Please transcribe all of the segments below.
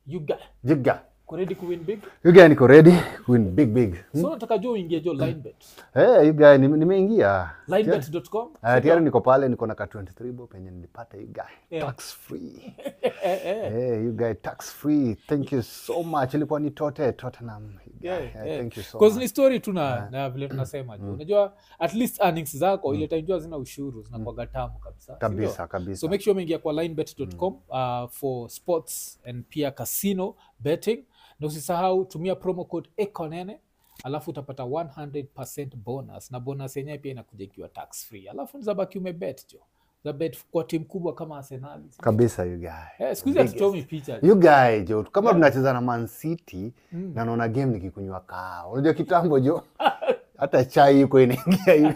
you guy Jiga. kuredi kuwin big You guy niko ready win big big. so nataka jo uingie jo linebet Eh, you guy nime- nimeingia. linebet.com Uh, tayari niko pale niko na ka 23 bob penye nilipata you guy Yeah. tax free. Eh, you guy tax free. Thank you so much. Ilikuwa ni Tote Tottenham. you guy. Yeah, Eh, yeah. Thank you so 'Cause much. ni story tu na, na vile tunasema juu unajua at least earnings zako ile time jua zina ushuru zinakuwaga tamu kabisa si ndio? Kabisa kabisa. so make sure umeingia kwa linebet.com uh, for sports and pia casino betting na usisahau tumia promo code ekonene alafu utapata 100 bonus na bonus yenyewe pia inakuja ikiwa tax free alafu nizabaki umebet jo zabet kwa timu kubwa kama arsenali kabisa you guy. eh, siku hizi hatuchomi picha You guy jo kama tunacheza na Man City na naona game nikikunywa kahawa. Unajua kitambo jo hata chai iko inaingia hivi.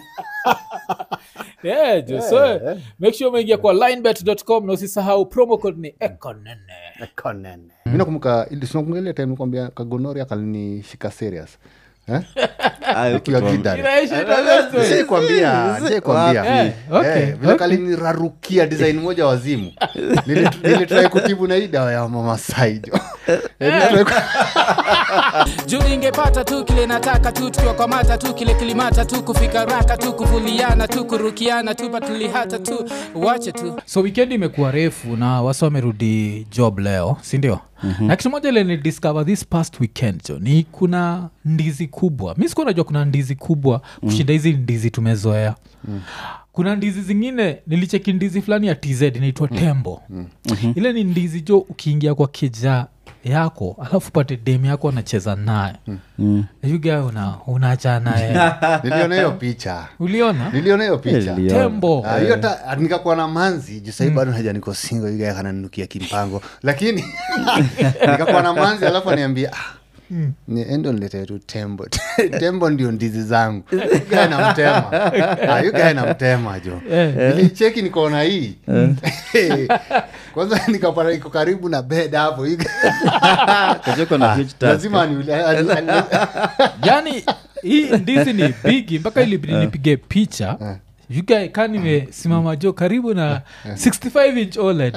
yeah, jo so make sure umeingia kwa linebet.com na usisahau promo code ni ekonene Konene. Mimi nakumbuka ili sinakumbuka ile time nikwambia kagonoria kalinishika serious. Eh? Nikiwa kidari. Inaisha itakuwa story. Sijaikwambia, sijaikwambia. Eh, okay, Eh, vile kalinirarukia design moja wazimu. Nili- Nilitrai kutibu na hii dawa ya mama Saijo. Eh, nilitry ku- juu ingepata tu kile nataka tu tukiwakwamata tu kile kilimata tu kufika raka tu kuvuliana tu kurukiana tu patulihata tu wache tu so weekend imekuwa refu na wasi wamerudi job leo sindio mm-hmm. na kitu moja ile ni discover this past weekend jo ni kuna ndizi kubwa mi sikuwa najua kuna ndizi kubwa kushinda hizi ndizi tumezoea mm. kuna ndizi zingine nilicheki ndizi fulani ya tz inaitwa tembo mm-hmm. ile ni ndizi jo ukiingia kwa kija yako alafu pate dem yako anacheza naye mm. yuga una unacha naye Niliona hiyo picha. uliona Niliona hiyo picha. Niliona. tembo Ah, hiyo ta nikakuwa na manzi juu sahii bado naja niko singo yuga kananinukia kimpango lakini nikakuwa na manzi alafu aniambia ah, ni- endo niletee tu tembo tembo ndio ndizi zangu yugae namtema Ah, yugae namtema jo nilicheki nikaona hii kwanza nikapata iko karibu na bed hapo yugae- kachoko na huge task. lazima aniule- ani- ani- yani hii ndizi ni bigi mpaka ilibidi nipige picha yugae ka nimesimama jo karibu na 65 inch oled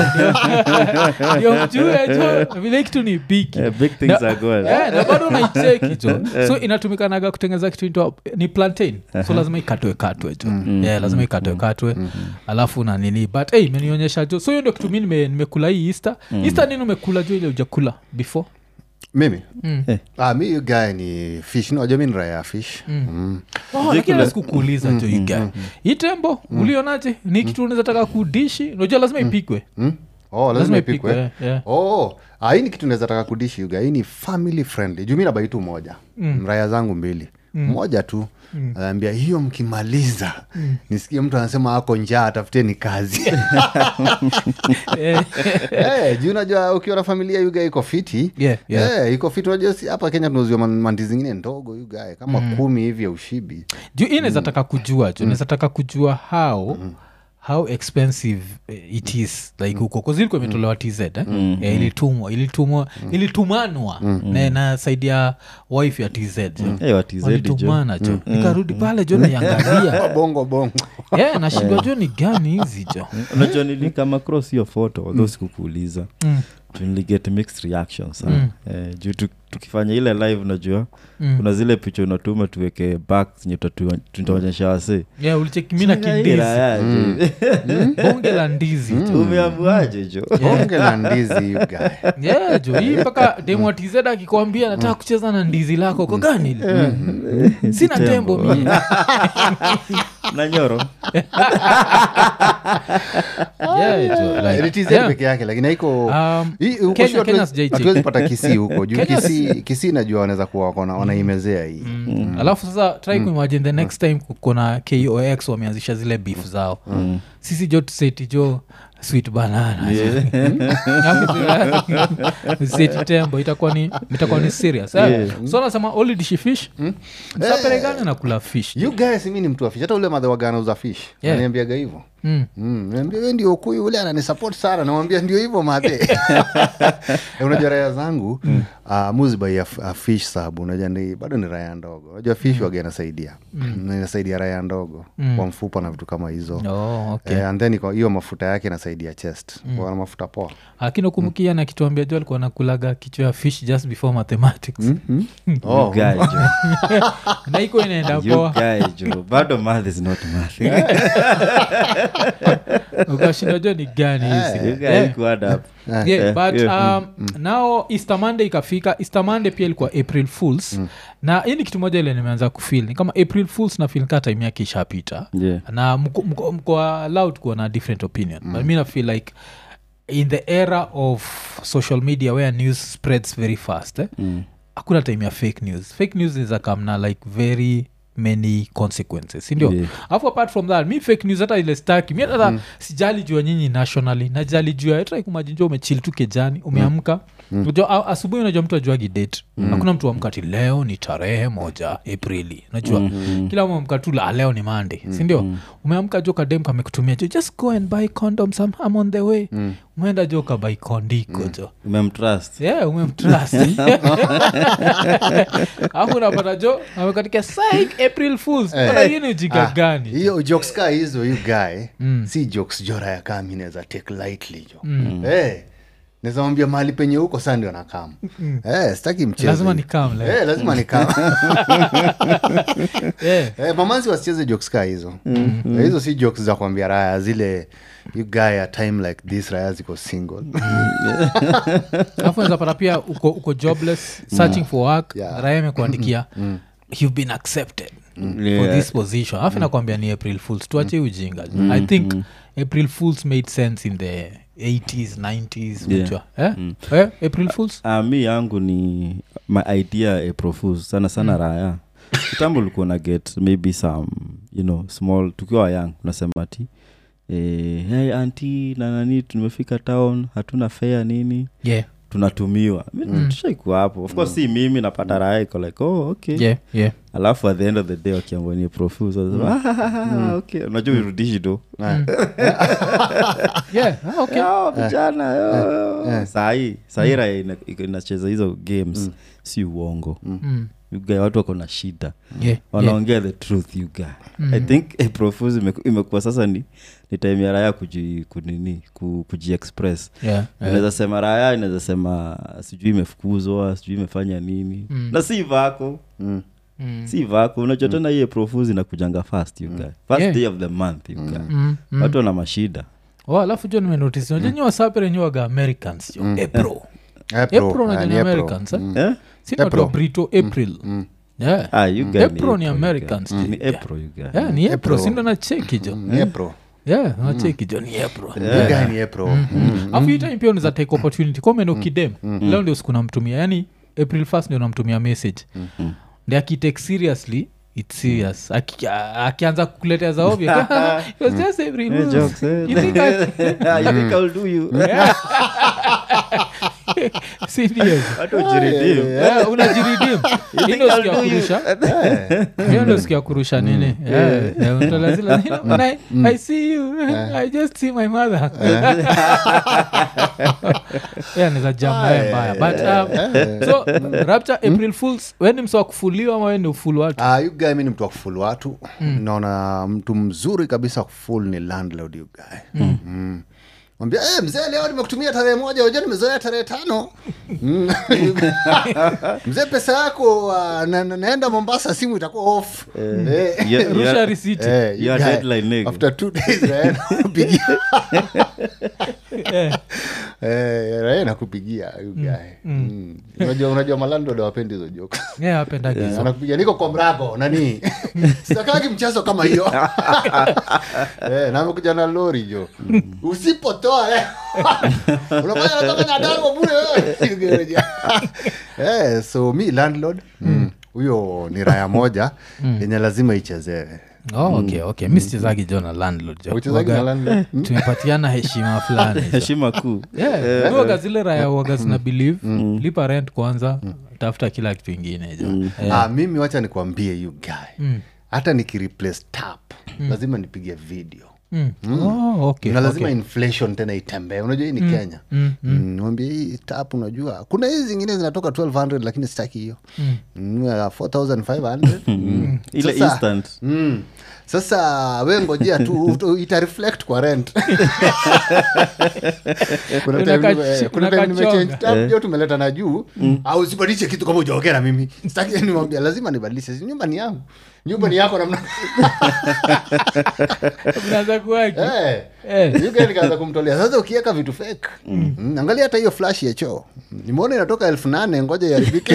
ndio mjue jo vile kitu ni bigi Eh, big things are going. Eh, na bado naicheki jo so inatumikanaga kutengeza kitu inaitwa- ni plantain so lazima ikatwe katwe jo yeah, lazima ikatwe katwe alafu na nini but hey, imenionyesha jo so hiyo ndio kitu mi nime- nimekula hii easter easter nini umekula jo ile ujakula before mimi Mm. ah, mi yugae ni fish najua mi ni raya ya fish Mm. Oh, lakini sikukuuliza jo iga hii tembo ulionaje ni kitu unaweza taka kudishi unajua lazima ipikwe Mm? Oh, lazima Lazima ipikwe ipikwe, yeah. oh, ah, hii ni kitu naweza taka kudishi yuga hii ni family friendly juu mi nabai tu moja mm. raya zangu mbili moja tu anaambia hiyo mkimaliza nisikie mtu anasema ako njaa tafuteni kazi Eh, hey, juu unajua ukiwa na familia yuga iko fiti Yeah, yeah. Eh, iko fiti unajua si hapa kenya tunauziwa man- mandi zingine ndogo yugae kama kumi hivi ya ushibi juu hii naweza taka kujua juu naweza taka kujua how how expensive eh, it is like huko kazilikuwa imetolewa tz eh? Eh, ilitumwa ilitumwa ilitumanwa na, na saidi ya wife ya tz jo. Eh, wa TZ jo. walitumana jo nikarudi pale jo naiangalia bongo bongo Eh, nashindwa jo ni gani hizi jo unajua nilikama cross hiyo photo although sikukuuliza Juu niliget mixed reactions mm. eh, juu tu- tukifanya ile live unajua Mm. kuna zile picha unatuma tuweke back zenye tutatu- tutaonyesha wase yeah, ulichekimina kindizi bonge la ndizi jo umeambuaje jo bonge la ndizi yugae yeah, jo hii mpaka demwatized akikwambia nataka kucheza na ndizi lako ko gani ile sina tembo mie na nyoro yeah, jo, like, It is yeah. peke yake lakini haiko Um, Hii, huko Kenya- sio hatuwezi- Kenya sijaicheki. hatuwezi pata kisii huko juu Kenya kisii kisii najua wanaweza kuwa wakona wanaimezea hii Mm. alafu sasa try kuimagine the next time kuna kox wameanzisha zile beef zao sisi jo tuseti jo sweet banana seti tembo itakuwa ni itakuwa ni serious eh? so nasema only dishi fish saperegane na kula fish you guys mi ni mtu wa fish hata ule madhe wagana uza fish Yeah. ananiambiaga hivyo Mm. Mm, niambia we ndio ukuyu ule ananisupport sana namwambia ndio hivyo madhe Eh, unajua raya zangu uh, muzibai ya uh, fish sub unajua ni, bado ni raya ndogo unajua fish waga inasaidia Na inasaidia raya ndogo kwa mfupa na vitu kama hizo Oh, okay. Eh, and then iko- hiyo mafuta yake inasaidia chest wana mafuta poa lakini ukumukia na kituambia jo alikuwa nakulaga kichwa ya fish just before mathematics oh. You guy, jo. na iko inaenda You poa guy, jo. bado math is not math ukashinda jo ni gani hizi You guy, Yeah. you add up. yeah, Eh, but yeah. um, nao easter monday ikafika easter monday pia ilikuwa april fools na hii ni kitu moja ile nimeanza kufil ni kama april fools na fil kaa time yake ishapita Yeah. na mko- mko mko allowed kuwa na different opinion but mi nafeel like in the era of social media where news spreads very fast eh? Mm. hakuna time ya fake news fake news is akamna like very many consequences sindio Yeah. alafu apart from that mi fake news hata ile staki mi hata sijali jua nyinyi nationally najali jua etrakumajinjua umechili tu kejani umeamka Unajua, a- asubuhi unajua mtu ajuagi date hakuna mtu amka ti leo ni tarehe moja aprili najua kila umeamka tu la leo ni mande sindio umeamka jo kadem kamekutumia jo just go and buy condoms I'm, I'm on the way umeenda jo kabai kondiko jo umemtrust yeah, umemtrust alafu unapata jo amekatika sik april fools Eh. Bwana, hii ni ujinga Ah, gani hiyo jokes ka hizo you guy si jokes jora ya kami naweza take lightly jo Eh, naweza mwambia mahali penye huko saa ndio nakam Eh, sitaki mchezo lazima ni kam like. Eh, lazima ni kam yeah. Eh, mamanzi wasicheze jokes ka hizo Eh, hizo si jokes za kuambia raya zile you guy a time like this raya ziko single alafu nazapata pia uko, uko jobless searching for work Yeah. raya imekuandikia you've been accepted for Yeah. this position alafu nakwambia ni april fools tuache ujinga i think april fools made sense in the 80s 90s Yeah. unajua. eh? Eh, april fools Ah, mi yangu ni my idea ya profuse sana sana raya kitambo ulikuwa na get maybe some you know small tukiwa young unasema ti eh, hey anti na nani tumefika town hatuna fea nini yeah tunatumiwa mm. tushaikuwa hapo of course si mimi napata raya iko like oh okay yeah yeah alafu at the end of the day wakiambania profuse mm. okay unajua urudishi do yeah ah, okay "Oh, vijana oh." sahii sahii raya ina- iko- inacheza hizo games si uongo Mm. You guy, watu wako na shida yeah yeah wanaongea the truth you guy i think eh, profuse imeku- imekuwa sasa ni ni time ya raya kuji, kunini ku, kujiexpress yeah yeah. inaweza sema raya inaweza sema sijui imefukuzwa sijui imefanya nini Mm. na si vako Mm. Mm. si vako unajua tena hiye profuse inakujanga fast you guy first Yeah. day of the month you guy Mm, mm. watu wana mashida Oh, alafu jo nimenotice unajua nyi wasapere nyi waga americans jo april April, april ah, unajua ni ni April. americans eh? eh? si ni watu wa April. brito april yeah ah, you guy April ni you guy. Americans, ni yeah. april you guy yeah ni april April. sindo na cheki jo Ni April. yeah nacheki jo ni april You guy ni April. Mm. afu hii time pia unaweza take opportunity komeno kidem leo ndio siku namtumia yani april first ndio namtumia message ndi akitake seriously its serious Aki- a- akianza kukuletea za ovyo It was just April Eh, Fools. jokes, eh. You think I- you think I'll do you Serious. hata ujiridim Yeah, unajiridim Hii ndio siku ya kurusha hiyo ndio siku ya kurusha nini Yeah, yeah, unatoa zile, you know, when I- I see you i just see my mother yeah niza jambae mbaya but um, so rapture april fools weni msa wa kufuliwa ama weni ufulu watu Ah, you guy mi ni mtu wa kuful watu naona mtu mzuri kabisa wa kuful ni landlord you guy mm. mwambia hey, mzee leo nimekutumia tarehe moja uja nimezoea tarehe tano Mm. mzee pesa yako uh, na, na, naenda mombasa simu itakuwa off Eh. Yeah, rusha yeah. risiti Eh, you Your guy, deadline, nigga. after two days Ryan anakupigia. Eh, Eh, Ryan anakupigia you guy. Mm. unajua unajua malandod awapendi hizo jokes yeah, apendagi hizo. anakupiga niko kwa mrago nani sitakagi mchezo kama hiyo eh, na amekuja na lori jo usipotoa eh. unafanya natoka nyadarua bure wewe. eh, so mi landlord mm, huyo ni raya moja yenye lazima ichezewe oh, okay, okay. mi sichezagi jo na landlord jo. Uchezagi na Waga- landlord? Mm. tumepatiana heshima fulani jo. heshima kuu Yeah, waga zile raya waga zina believe lipa rent kwanza tafuta kila kitu ingine jo Eh, ah, mimi wacha nikwambie you guy hata nikireplace tap lazima nipige video Mm. Oh, okay, na lazima okay. inflation tena itembee unajua hii ni kenya Mm, Mm, mwambie hii tap unajua kuna hizi zingine zinatoka 1200 lakini sitaki hiyo mm. ya 4500 mm. ile Sasa- instant Mm. sasa we ngojea tu ut- ita reflect kwa rent kuna time Unaka- nime- kuna time unakachonga. nimechange tab jo tumeleta na juu au usibadilishe kitu kama ujaongea na mimi sitaki nimwambia lazima nibadilishe Si nyumba ni yangu nyumba ni yako namna Unaanza kuwaki. Eh. Eh. You guy nikaanza kumtolea sasa ukiweka vitu fake mm. angalia hata hiyo flash ya choo nimeona inatoka elfu nane ngoja iharibike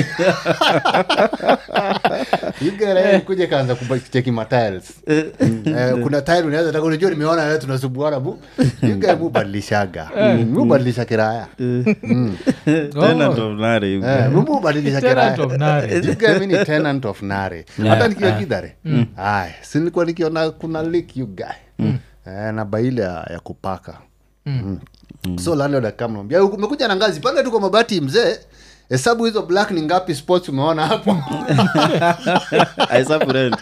kuja kaanza kucheki matiles Mm, eh, kuna tile unaweza taka unajua nimeona leo tunasubuana bu You guy mubadilishaga Mm, mubadilisha kiraya tena ndo mnare hivi. Eh, mubadilisha Tenant kiraya of Nare. You guy mi ni tenant of nare hata nikiwa kidhare aya si nilikuwa nikiona kuna leak you guy eh, na baile ya, ya kupaka mm. so landlord akamwambia "Uku- umekuja na ngazi panda tu kwa mabati mzee hesabu hizo black ni ngapi sports umeona hapo Aisabu rent.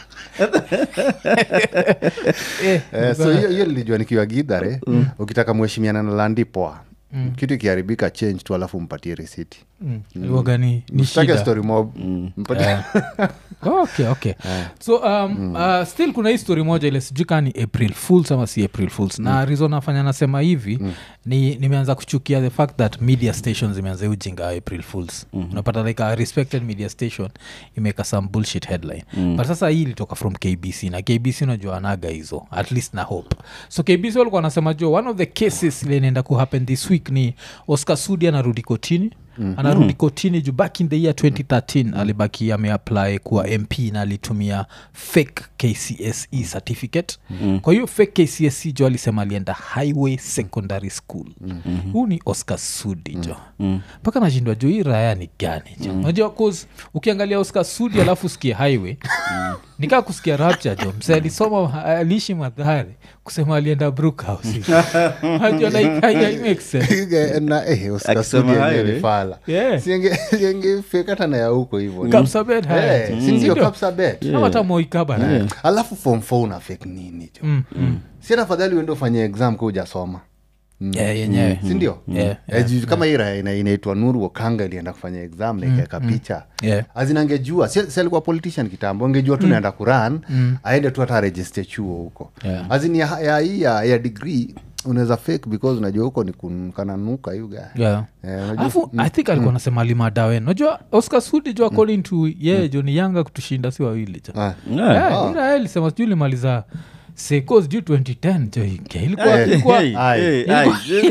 Eh, Eh, so hiyo hiyo nilijua nikiwa gidhare ukitaka mheshimiana na landi poa kitu ikiharibika change tu alafu mpatie risiti mm. Iwaga ni- ni msitake shida. story mob mpatie okay okay so um, uh, still kuna hii story moja ile sijui kaa ni april fools ama si april fools na reason nafanya nasema hivi ni nimeanza kuchukia the fact that media stations imeanza hii ujinga wa april fools unapata like a respected media station imeka some bullshit headline but sasa hii ilitoka from kbc na kbc unajua anaga hizo at least na hope so kbc walikuwa wanasema jo one of the cases ile inaenda kuhappen this week ni oscar sudi anarudi kotini mm. anarudi kotini juu back in the year 2013 alibaki ameapply kuwa mp na alitumia fake kcse certificate mm. kwa hiyo fake kcse jo alisema alienda highway secondary school mm-hmm. huu ni oscar sudi jo mpaka mm. nashindwa juu hii raya ni gani jo unajua cause ukiangalia oscar sudi alafu usikie highway nikaa kusikia rapture jo mse alisoma aliishi madhari kusema alienda brookhouse Unajua, like, hai- hai make sense. na eh, Oscar Akisema Sudi yenyewe highway. ni fala Yeah. siengefekata na ya huko hivo Kapsabet, haya. Eh, Mm. si ndio Sindio? Kapsabet? Ama hata moikabana alafu form four una fake nini jo Mm, mm. si hata fadhali uende ufanye exam ka ujasoma Yeah, yenyewe sindio Yeah, Eh, juu kama hii raha ina- inaitwa nuru wakanga ilienda kufanya exam na ikaeka picha Yeah. azinangejua si si alikuwa politician kitambo angejua tu naenda kuran aende tu hata register chuo huko Yeah. azini ya, ya hii ya, ya degree unaweza fake because unajua huko ni kananuka yuga Yeah. Eh, unajua- alafu i think alikuwa nasema limadawen najua oscar sudi jo according to ye jo ni yanga kutushinda si wawili jo Ah. Yeah. ira lisema sijui limaliza seko sijui 2010 jo ike. ilikuwa Eh, ilikuwa Hey, Aye. hey, aye.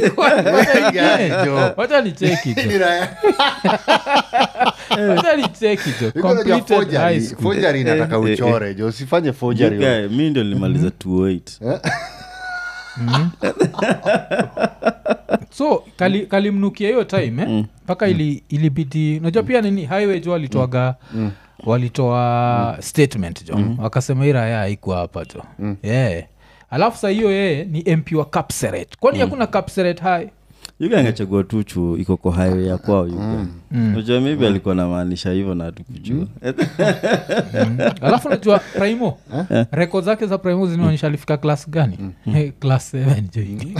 Jo. wacha nicheki Ni jo raha- wacha nicheki jo Iko unajua completed high forgery- school forgery inataka uchore jo usifanye forgery You guy, mi ndio nilimaliza 208 so kali- kalimnukia hiyo time eh? mpaka ili, ilibidi unajua pia nini highway jo walitoaga walitoa statement jo wakasema hii raya haikuwa hapa jo yeah. alafu sa hiyo yeye ni mp wa capseret kwani hakuna capseret high yuga angechagua tu chuo iko kwa highway ya kwao yuga unajua maybe alikuwa namaanisha hivyo na tukujua alafu najua primo rekod zake za primo zinaonyesha alifika klas gani Eh, class 7 jo hiki.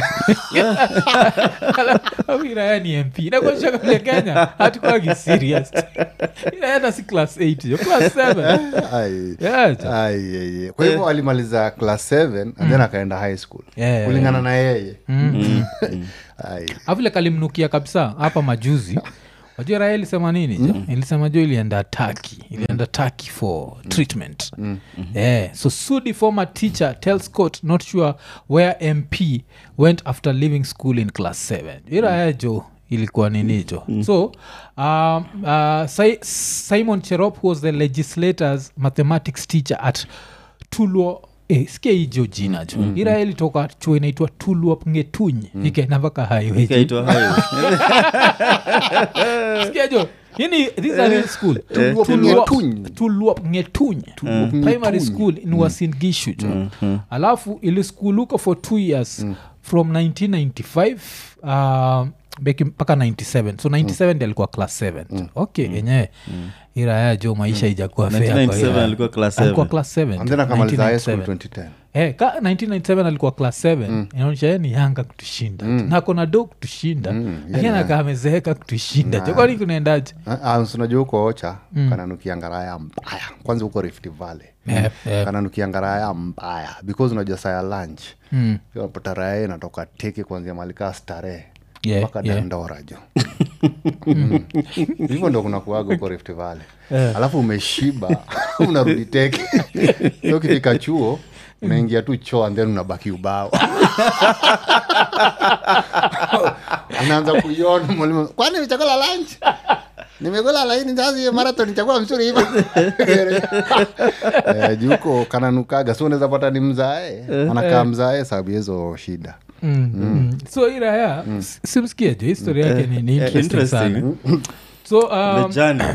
Alafu iraya ni mp nakuonyesha vile kenya hatukwagi serious iraenda si class 8 jo class 7 Ai. Yeah, jo. Ai, ai, ai. kwa hivyo alimaliza class 7 and then akaenda high school Yeah. kulingana na yeye Ai. avile kalimnukia kabisa hapa majuzi wajua raha ilisema nini jo ilisema jo ilienda taki ilienda taki for treatment yeah. so sudi former teacher tells court not sure where mp went after leaving school in class 7 iraya jo ilikuwa nini jo so um, uh, si- simon cherop was the legislators mathematics teacher at tulwo Eh, sikia hijo jina jo mm, ira ilitoka chuo inaitwa tulwop ngetuny mm. ikaenda mpaka highway jo. ikaitwa highway sikia jo ini this is a real school Tulwop Tulwop- Ngetuny. tulwop ngetuny primary school in Uasin Gishu jo alafu ili school huko for two years from 1995 uh, beki mpaka 97 so 97 ndi alikuwa class 7 okay yenyewe iraya jo maisha ijakuwa fair kwa 1997 Iraya. alikuwa class alikuwa 7 class 7 and then akamaliza high school 1997. 2010 Eh, ka 1997 alikuwa class 7 inaonyesha yeye ni yanga kutushinda na kona do kutushinda lakini anakaa amezeeka kutushinda jokwani kunaendaje Ah, ah, si unajua huko ocha kananukia ngaraya mbaya kwanza huko rift valley Eh, eh. kananukia ngaraya mbaya because unajua saa ya lunch Mm. unapata raya inatoka teke kuanzia malikaa starehe Yeah, mpaka yeah. dandora jo Mm. hivyo ndo kunakuaga huko rift valley alafu umeshiba unarudi teke so ukifika chuo unaingia tu choo and then unabaki ubao unaanza kuiona mwalimu kwani nichakula lunch nimekula laini sasa hiyo marathon chakula mzuri hivyo Eh, juu huko kananukaga so unaweza pata ni mzae anakaa mzae sababu ya hizo shida Mm, mm. so iraya simsikie jo historia yake ni, ni Eh, interesting sana so um, the journey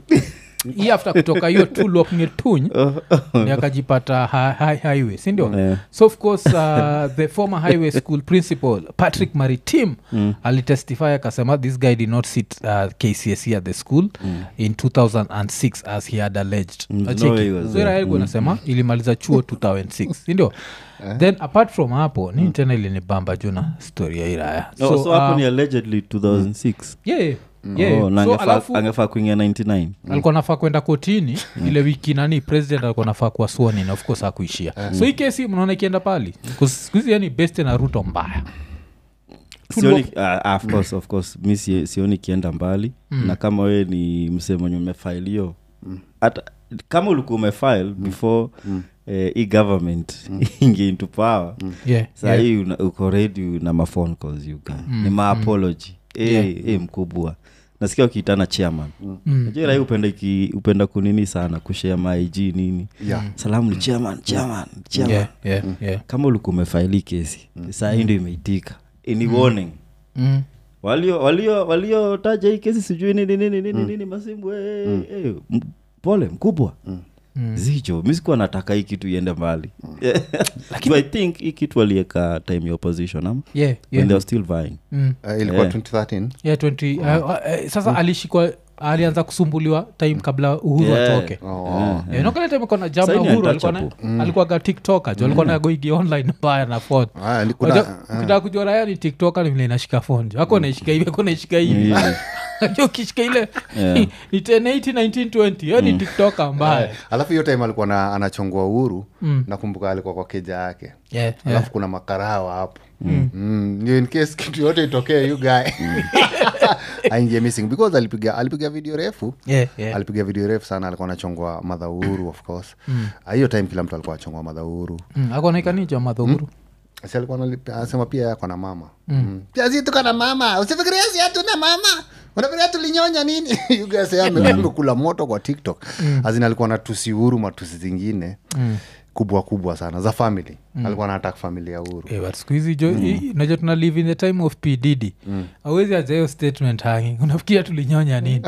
hii after kutoka hiyo tu lokngetuny ni akajipata hi- hi- highway sindio Yeah. so of course uh, the former highway school principal patrick maritim alitestify akasema this guy did not sit uh, kcse at the school in 2006 as he had alleged Mm, no Acheki. way he was So there. Iraegu anasema ilimaliza chuo 2006 sindio then apart from hapo ni tena ilinibamba juna story ya iraya so, so hapo uh, ni allegedly 2006 yeah, yeah. Oh, na so angefaa- alafu angefaa kuingia 99 alikuwa nafaa kwenda kotini ile wiki nani president alikuwa nafaa kuwa sworn in of course akuishia so hii kesi mnaona ikienda pali skuhizi yani best na ruto mbaya sioni uh, of course, of course mi si- sioni kienda mbali na kama wewe ni msee mwenye umefailio hata kama ulikuwa umefile before eh, hii government inge into power yeah, saa yeah. hii una- uko ready na mafone calls you guy. ni maapology Eh, eh, mkubwa nasikia ukiitana chairman najua rahi upenda, iki- upenda kunini sana kushare maig nini Yeah. salamu ni chairman chairman chairman Yeah, yeah, yeah. kama ulikuwa umefaili kesi saa hii ndio imeitika ni warning Mm. walio walio waliotaja hii kesi sijui nini nini nini nini masimbu eh, eh, m- pole mkubwa zicho mi sikuwa nataka hii kitu iende mbali so i think hii kitu alieka time ya opposition ama Yeah, when yeah. they were still vying Mm. Eh, ilikuwa Yeah. 2013 Yeah, 20 uh, uh, eh, sasa alishikwa alianza kusumbuliwa time kabla uhuru Yeah. atoke Oh. Yeah, nokale time kona jam na Saini uhuru alikuwa na- untouchable. alikuwa tiktoka jo alikuwa nagoigi online mbaya na phone Ah, ni- kuna- Unajua, ukitaka kujua raya ni tiktoka ni vile inashika phone jo ako naishika hivi ako naishika hivi Unajua ukishika ile Yeah. ni 1080 1920 hiyo ni tiktoka mbaya alafu hiyo time alikuwa na, anachongwa uhuru nakumbuka alikuwa kwa keja yake Yeah, yeah. alafu kuna makarawa hapo Mm, ndio in case kitu yote itokee you guy aingie missing because alipiga alipiga video refu Yeah, yeah. alipiga video refu sana alikuwa anachongwa madha uhuru of course Ah, hiyo time kila mtu alikuwa achongwa madha uhuru Mm, ako naikanijo madhuguru si alikuwa anali- anasema pia yako na mama mm. pia si tuko na mama usifikiria si hatuna mama unafikiria tulinyonya nini You guys, yeye ame- amekula moto kwa tiktok azin alikuwa na tusi uhuru matusi zingine kubwa kubwa sana za family alikuwa na attack family ya uhuru Eh, but siku hizi jo i- unajua tuna live in the time of pdd awezi aja hiyo statement hanging unafikiria tulinyonya nini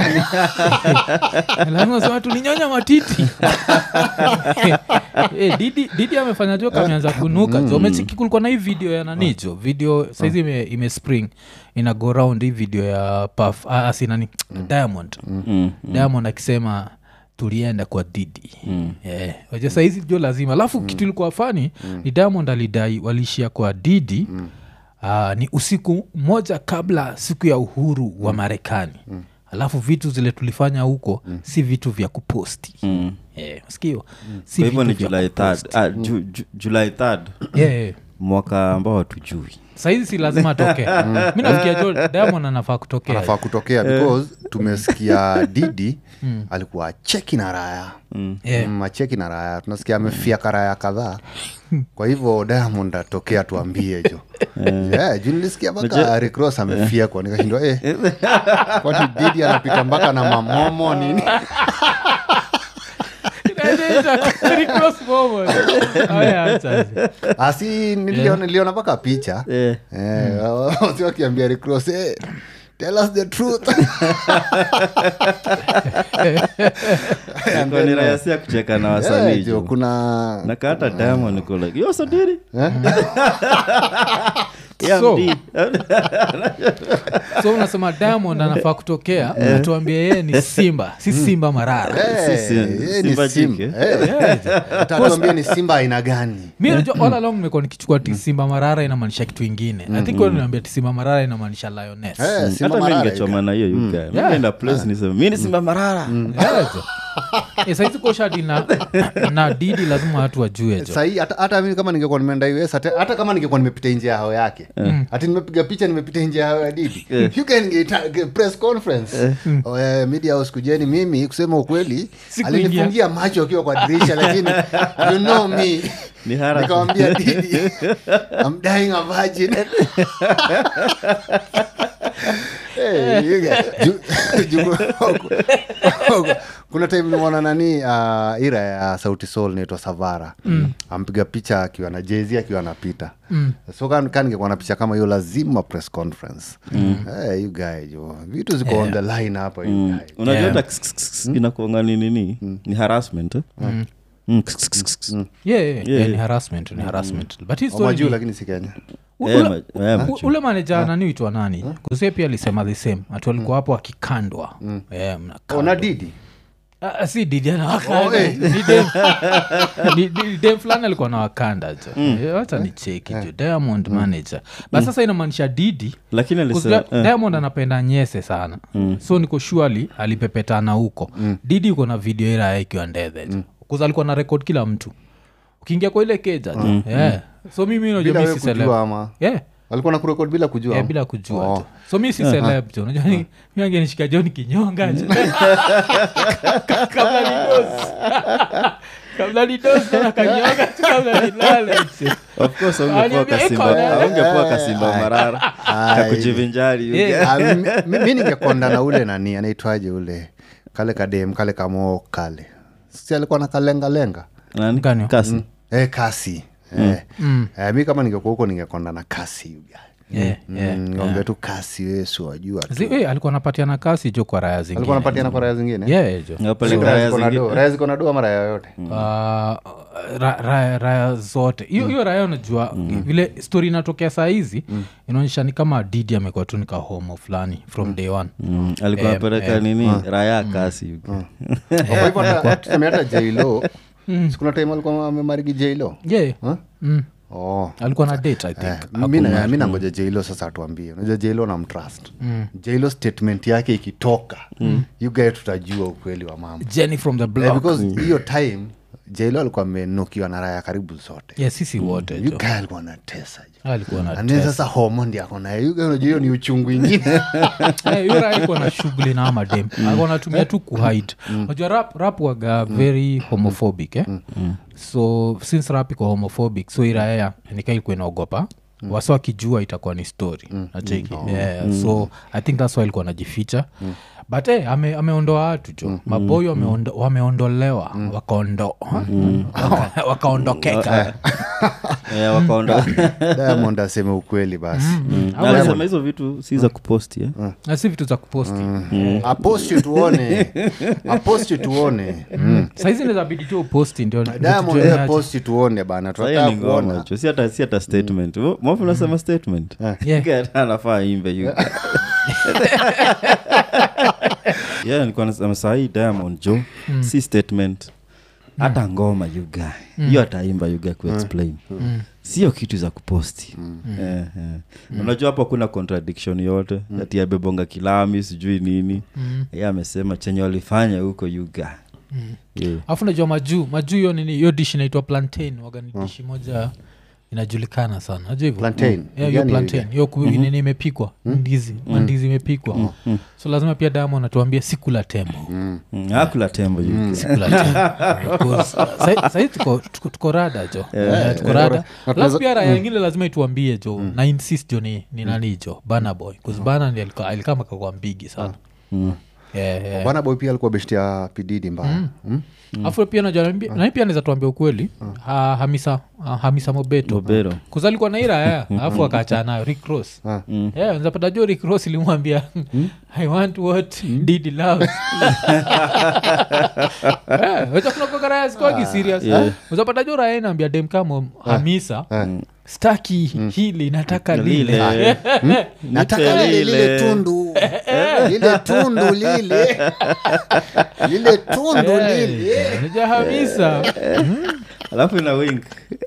lazima sema tulinyonya matiti Eh, didi didi amefanya jo kameanza kunuka jo umechiki kulikuwa na hii video ya nani jo video saizi ime, ime spring ina go round hii video ya paf asinani diamond diamond akisema tulienda kwa didi mm. yeah. waja saizi jo lazima alafu mm. kitu ilikuwa fani mm. ni diamond alidai waliishia kwa didi mm. uh, ni usiku moja kabla siku ya uhuru wa marekani mm alafu vitu zile tulifanya huko mm. si vitu vya kuposti mm. yeah, skio si kwa hivyo ni vitu vya july kuposti. 3 ah, ju, ju, july 3 yeah, yeah. mwaka ambao hatujui saizi si lazima atokee mi nafikia jo diamond anafaa kutokea anafaa kutokea because tumesikia didi alikuwa acheki na raya Yeah. Mm, acheki na raya tunasikia amefia karaya kadhaa kwa hivyo diamond atokea tuambie jo yeah, juu nilisikia mpaka recross amefia kwa nikashindwa eh, kwani didi anapita mpaka na mamomo nini Recross moment. Oh, yeah, acha. asi niliona niliona mpaka picha Eh. Eh, wasi wakiambia recross eh, tell us the truth Ilikuwa ni rahisi ya kucheka na Eh, wasanii jo, jo. kuna na hata diamond iko like yo sadiri Yeah, So- mdi. so unasema diamond anafaa kutokea atuambia yeye ni simba si simba marara Eh, si- eh, ni Simba Simba. jike. Eh, atatuambia ni simba aina gani mi najua all along nimekuwa nikichukua ti simba marara inamaanisha kitu ingine i think mm. niambia ti simba marara inamaanisha lioness Eh, simba hata mi marara ningechoma na hiyo you guy. Mi Yeah. naenda place niseme mi ni simba marara saizi koshadi na, na didi lazima watu wajue jo sahii hata, hata mimi kama ningekuwa nimeenda us hata, hata kama ningekuwa nimepita nje ya hao yake hati nimepiga picha nimepita nje ya hao ya didi you can get a press conference oh, eh, media house kujeni mimi kusema ukweli Sikuingia. alinifungia macho akiwa kwa dirisha lakini you know me Ni hara. nikamwambia didi I'm dying a virgin Hey, you get- ju- ju- kuna time nimeona nani uh, ira ya sauti sol naitwa savara mm. ampiga picha akiwa na jezi akiwa anapita mm. so kan kan ningekuwa na picha kama hiyo lazima press conference mm. hey, you guy jo vitu ziko on the line hapa you guy. unajua Yeah. hata kss, kss, kss, inakuanga ni nini ni harassment eh? Mm, kss, kss, kss, kss. yeah, yeah, Yeah, yeah, ni yeah. harassment ni harassment but hii Wa story majuu ni- lakini si kenya u- Eh, ule- ma- eh, u- macho. ule maneja nani uitwa nani kusie pia alisema the same atu alikuwa hapo akikandwa Eh, mnakandwa. ona didi Ah, si didi anawakanda. Oh, eh. Ni dem- ni- ni dem fulani alikuwa na wakanda jo Eh, wacha ni cheki jo diamond manager but sasa inamaanisha didi lakini Kuzia- alisema eh, diamond anapenda nyese sana so niko shuali alipepetana huko didi uko na video ira ikiwa ndethe mm. kuza alikuwa na rekod kila mtu ukiingia kwa ile keja mm. yeah. so mimi bila najua mi wewe si celeb. kujua ama yeah. alikuwa na kurekod bila kujua Yeah, bila kujua Oh. jo so mi si celeb jo unajua ni- mi angenishika jo nikinyonga jo kabla nidos kabla nidos na kanyonga tu kabla nilale jo. of course aungepoa Aliniambia, kasimba "Iko na- aungepoa kasimba marara Ai. kakujivinjari you Yeah. guy. Ah, mi- mi mi ningekonda na ule nani anaitwaje ule kale kadem kale kamoo kale si alikuwa na kalengalenga Nani? Gani? kasi eh, kasi eh. Eh, mi kama ningekuwa huko ningekonda na kasi you guy. Yeah, yeah, Mm, ng'ombe tu kasi wesu wajua tu. Zi- eh, alikuwa anapatiana kasi jo kwa raya zingine alikuwa napatiana kwa raya zingine yeah, jo Ngapeleka Raya raya ziko na zingine. do- raya ziko na do ama raya yoyote Uh, ra, raya, raya zote hiyo hiyo raya unajua vile story inatokea saa hizi inaonyesha ni kama didi amekuwa tu nika homo fulani from day one Mm, alikuwa anapeleka nini raya ya kasi you guy. Kwa hivyo hata- tuseme hata jlo sikuna time alikuwa amemarigi jlo yeah. mm. oh. alikuwa na date i think Eh, mi na- mi nangoja jlo sasa atuambie unajua jlo na mtrust jlo statement yake ikitoka you guy tutajua ukweli wa mambo jenny from the Eh, block because hiyo time jlo alikuwa amenukiwa na raya karibu zote yeah, sisi wote you jo guy alikuwa anatesa jo alikuwa na And then sasa homo ndi ako naye You guy unajua hiyo ni uchungu ingine Eh, hiyo raya ikuwa na shughuli na amadem alikuwa anatumia tu kuhide unajua rap, rap waga very homophobic eh? so since rap iko homophobic so iraya nika ilikuwa inaogopa wasa wakijua itakuwa ni story nacheki yeah, so i think thats why ilikuwa najificha but hey, ame, ameondoa watu jo maboyo wameondo, wameondolewa wakaondo waka- wakaondokeka Eh, wakaonda diamond aseme ukweli basi Na alisema hizo vitu si za kuposti eh? na si vitu za kuposti aposti tuone aposti tuone Mm. saizi nezabidi tu uposti ndio ndio diamond tujue yeye ni aje. posti tuone bana Sasa hiyo tunataka ni ngoma kuona cho si hata si hata statement Mo- mofu unasema statement Yeah. Guy hata anafaa imbe you guy. yeah nilikuwa nasema sahii diamond jo si statement hata ngoma you guy hiyo ataimba you guy kuexplain sio kitu za kuposti Eh, eh. unajua hapo kuna contradiction yote ati abebonga kilami sijui nini ye amesema chenye walifanya huko you guy yeah. alafu najua majuu majuu hiyo nini hiyo dishi inaitwa plantain waga ni dishi moja inajulikana sana najua hivyo Plantain. Yeah, hiyo Gani plantain hiyo ku- nini imepikwa ndizi mandizi imepikwa so lazima pia damu atuambie sikula tembo Mm, hakula tembo you guy. Sikula tembo. Because, sa- sahii tuko, tuko, tuko rada jo Eh, tuko rada alafu pia raya ingine lazima ituambie jo na insist jo ni, ni nani jo bana boy bcause ndi alika- alikama kakwa mbigi sana Yeah, yeah. bana boy pia alikuwa besti ya pididi mbaya Mm. afu pia najua nami pia naweza tuambia ukweli ha, hamisa ha, hamisa mobeto Mobero. kuzalikuwa na iraya alafu akaachana nayo ricross yeah, zapata jo ricross ilimwambia i want what did loves yeah, wacha kuna kwa raya sikuwagi serious uzapata jo raya inaambia dem kama hamisa staki hili nataka lile Lile. nataka Nipe lile lile lile. tundu lile tundu lile lile tundu lile naja hamisa alafu ina wink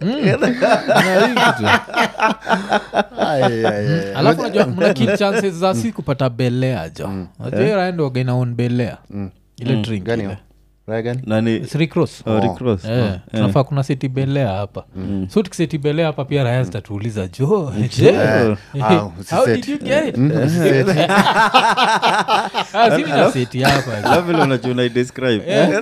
Ay, ay, ay. alafu najua mna kid chances za si kupata belea jo najua raendoga inaon belea ile drink Gani ile. hiyo? Raya gani nani Three cross Oh, Rick Ross. Eh, Oh, tunafaa kuna seti belea hapa so tukiseti belea hapa pia raya zitatuuliza jo je Eh, ah, how usiseti. did you get it Mm, usiseti. Ah, si nina seti hapa alafu vile unajua unaidescribe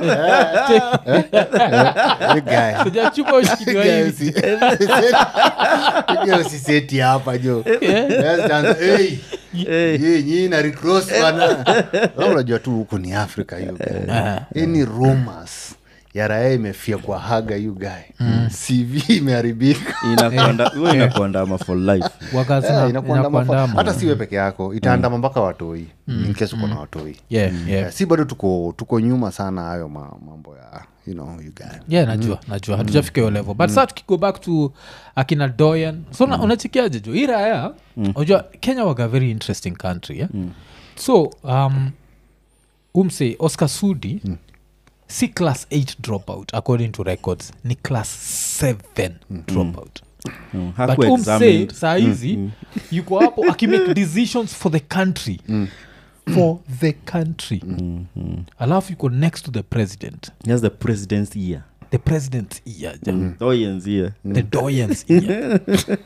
You guy. sijachupa ushikiliwa Guy, hivi usi- usiseti. You guy usiseti hapa jo Let's dance. Hey. Ye, nyinyi na recross bana Wewe unajua tu huku ni africa you guy hii ni rumors ya raya imefia kwa haga you guy cv imeharibika inakuanda huwa inakuandama for life Eh, inakuandama fa- inakuandama hata siwe peke yako itaandama mpaka watoi in case uko na watoi yeah, yeah. Eh, si bado tuko tuko nyuma sana hayo ma- mambo ya you know you guy yeah najua najua hatujafika hiyo level but saa tukigo back to akina doyan so mm. unachikiaje jo hii raya unajua kenya waga very interesting country yeah? so um, umse oscar sudi si class 8 dropout according to records ni class 7 dropout Mm, but hakuwa umse examined. saa hizi yuko hapo akimake decisions for the country for the country alafu yuko next to the president He has the president's ear the president's ear ja. Doyen's ear the doyens ear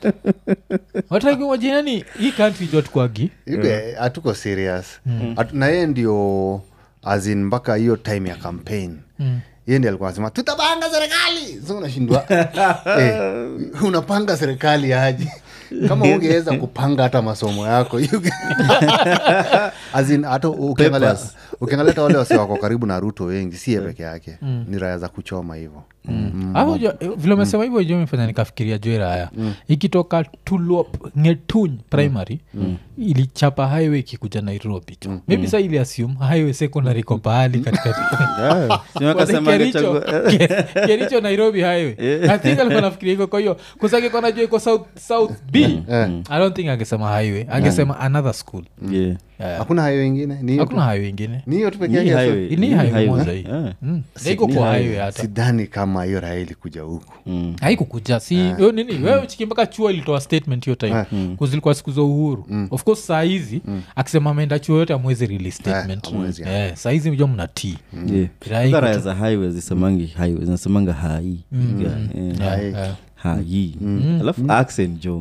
watakiwajinani hii country jotkwagi You guy, hatuko serious Hatu- na yeye ndio azin mpaka hiyo time ya campaign yeye ndi alikuwa anasema tutapanga serikali so unashindwa eh, unapanga serikali aje kama ungeweza kupanga hata masomo yako you guy- As in, hata ukiangalia Papers. ukiangalia hata wale wasi wako karibu na ruto wengi si ye peke yake ni raya za kuchoma hivo Hapo jo- eh, vile umesema hivyo jo mefanya nikafikiria jo iraya ikitoka tulop ngetuny primary ilichapa highway ikikuja nairobi jo maybe sa ili assume highway secondary ko pahali katikati Si wakasema Kericho- angechagua- Ke- kericho nairobi highway i think alikuwa nafikiria iko kwa hiyo kusake najua iko south, south b i don't think angesema highway angesema another school Yeah. Yeah. hakuna hayo ingine ni hiyo tu- hakuna highway ingine ni hiyo tu peke Ni yake highway. Ni Ni highway highway. moja hii. Yeah. Mm. Na iko Ni kwa highway. highway hata sidhani kama hiyo raya ilikuja huku Mm. haikukuja si yo nini wewe chiki mpaka chuo ilitoa statement hiyo time kuzilikuwa siku za uhuru of course saa hizi akisema ameenda chuo yote amwezi release statement hamwezi, Eh, saa hizi mjo mna t Yeah. Kila Hata iko raya tu- za highway zisemangi highway zinasemanga hai Yeah. Hai. hai alafu accent jo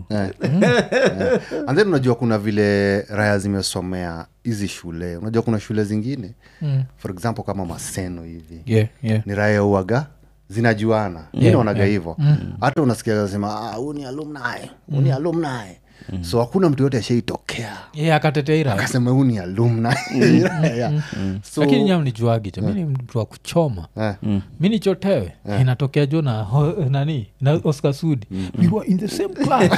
and then unajua kuna vile raya zimesomea hizi shule unajua kuna shule zingine Mm. for example kama maseno hivi yeah, yeah. ni raya uaga zinajuana mi Yeah, naonaga yeah. hivo hata unasikia sema huu ni alumni huu ni alumni so hakuna mtu yote ashaitokea yeah, akatetea ira akasema huu ni alumni Yeah. So, lakini nyam ni juagi jo mi ni mtu wa kuchoma eh, mi nichotewe inatokea jo na ho- nani na oscar sudi we were in the same class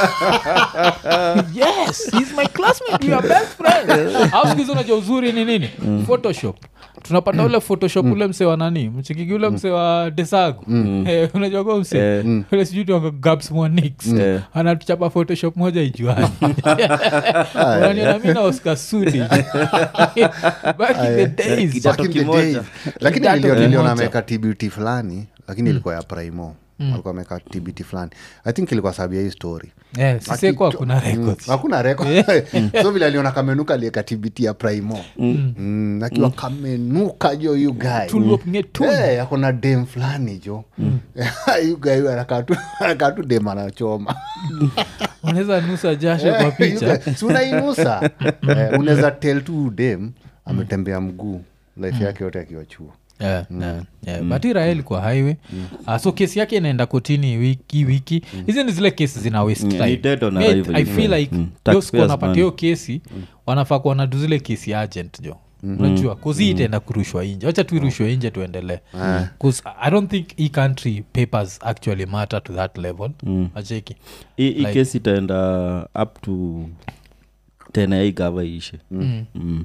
yes he's my classmate we are best friends au siku hizi unajua uzuri ni nini photoshop tunapata ule photoshop ule mse wa nani mchikiki ule mse wa desagu Eh, unajua kwa mse Eh. ule sijui tuanga gaps monix Eh. anatuchapa photoshop moja ijuani unaniona mi na oscar sudi back in the days Kidato back in the kimoja. days. lakini Kidato nilio- niliona kimoja. ameweka tbt fulani lakini ilikuwa ya primo alikuwa ameweka tbt fulani i think ilikuwa sababu ya hii story Eh, siseko Aki- hakuna Mm, records hakuna reko so vile aliona kamenuka alieka tbt ya primo Mm, akiwa kamenuka jo yu guy Tulip ngetu. Eh, ako na dem fulani jo yu guy huyu anakaa tu- anakaa tu dem anachoma unaweza nusa jasho kwa picha Si unainusa Eh, unaweza tel tu dem ametembea mguu life yake yote akiwa chuo Yeah, yeah, yeah. but irael kwa highway uh, so kesi yake inaenda kotini wiki wiki hizi ni zile kesi zina waste Mm, time. ni dead on Me, arrival, i feel yeah. like Mm. those Taxpayers' wanapatia money. hiyo kesi wanafaa kuwa wanadu zile kesi agent jo unajua kuzi itaenda kurushwa inje wacha tu irushwe inje tuendelee bcause i don't think e country papers actually matter to that level acheki hii hii Like- kesi itaenda up to tena hii gava ishe Mm. Mm.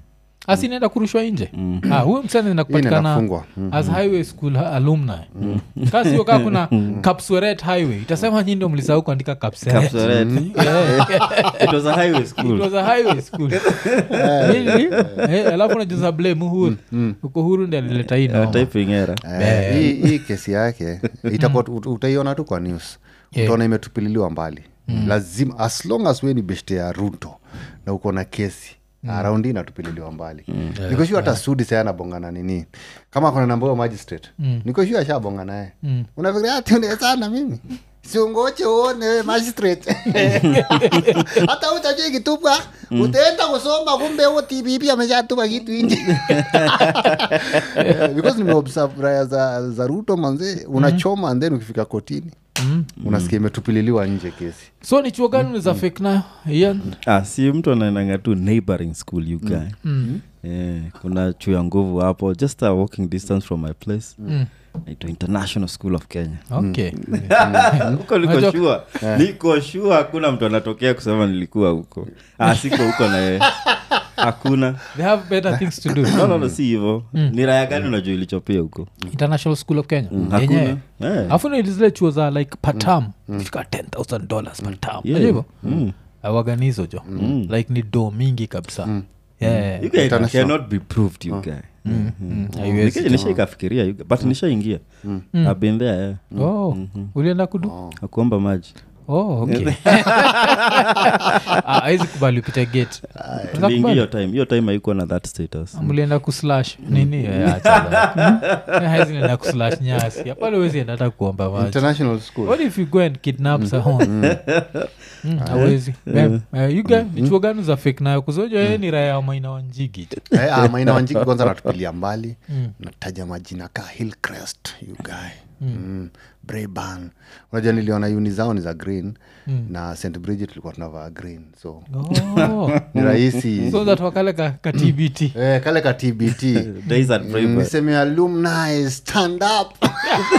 asinaenda kurushwa nje Ah, huyo msani Hii inakupatikana inafungwa. Mm. as highway school ha- alumni kasio kaa kuna kapsweret highway itasema nyi ndio mlisahau kuandika kapseret Kapseret. Yeah. It was a highway It school was a highway school Really? Eh, alafu najuza blame uhuru uko huru ndi alileta hii Uh, noma. typing error Eh, hii hii kesi yake itakuwa ut- utaiona tu kwa news Yeah. utaona imetupililiwa mbali lazima as long as we ni beshte ya ruto na uko na kesi around hii inatupililiwa mbali mm. nikoshua hata sudi saya anabongana nini kama kuna namba huyo magistrate mm. nikoshua ashabonga naye mm. unafikiria ati unawezana mimi siungoche uone we magistrate hata utajua ikitupwa utaenda kusoma kumbe huo tpp ameshatupa kitu nje Eh, because nimeobserve raya za, za ruto manze unachoma and then ukifika kotini unasikia imetupililiwa nje kesi so ni chuo gani unaweza fake nayo Ian? ah, si mtu anaendanga tu neighboring school you guy Eh, kuna chuo ya nguvu hapo just a walking distance from my place Mm. naitwa international school of kenya okay huko niko Unajua- shua niko shua hakuna mtu anatokea kusema nilikuwa huko ah, siko huko naye hakuna they have better things to do no, no, no, si hivo ni raya gani unajua ilichopia huko international school of kenya hakuna yenyewe Eh. afu ni zile chuo za like patam fika 10000 dollars patam Yeah. hivo awaganizo jo like ni do mingi kabisa Yeah. You guy International. cannot be proved you guy Mm, haiwezi. Nika- nishaikafikiria you guy, but nishaingia I've been there yeah. Oh, ulienda kudu akuomba maji oh, okay. Ah, haizi kubali upite gate Unaweza tuliingia kubali? hiyo time hiyo time haikuwa na that status mlienda kuslash nini Eh, acha that. Eh, haizi nenda kuslash nyasi apale wezi enda hata kuomba maji international school what if you go and kidnap someone Mm, hawezi Mem, eh, you guy, ni chuo gani za fake nayo kuzoja yeye ni raya ya maina wanjigi tu. Eh, ah, maina wanjiki kwanza natupilia mbali nataja majina ka hillcrest you guy mm. brayban unajua niliona uni zao ni za green na st bridget tulikuwa tunavaa green so Oh. ni rahisi so that wakale ka, ka tbt eh, kale ka tbt days at Braveheart. niseme alumni stand up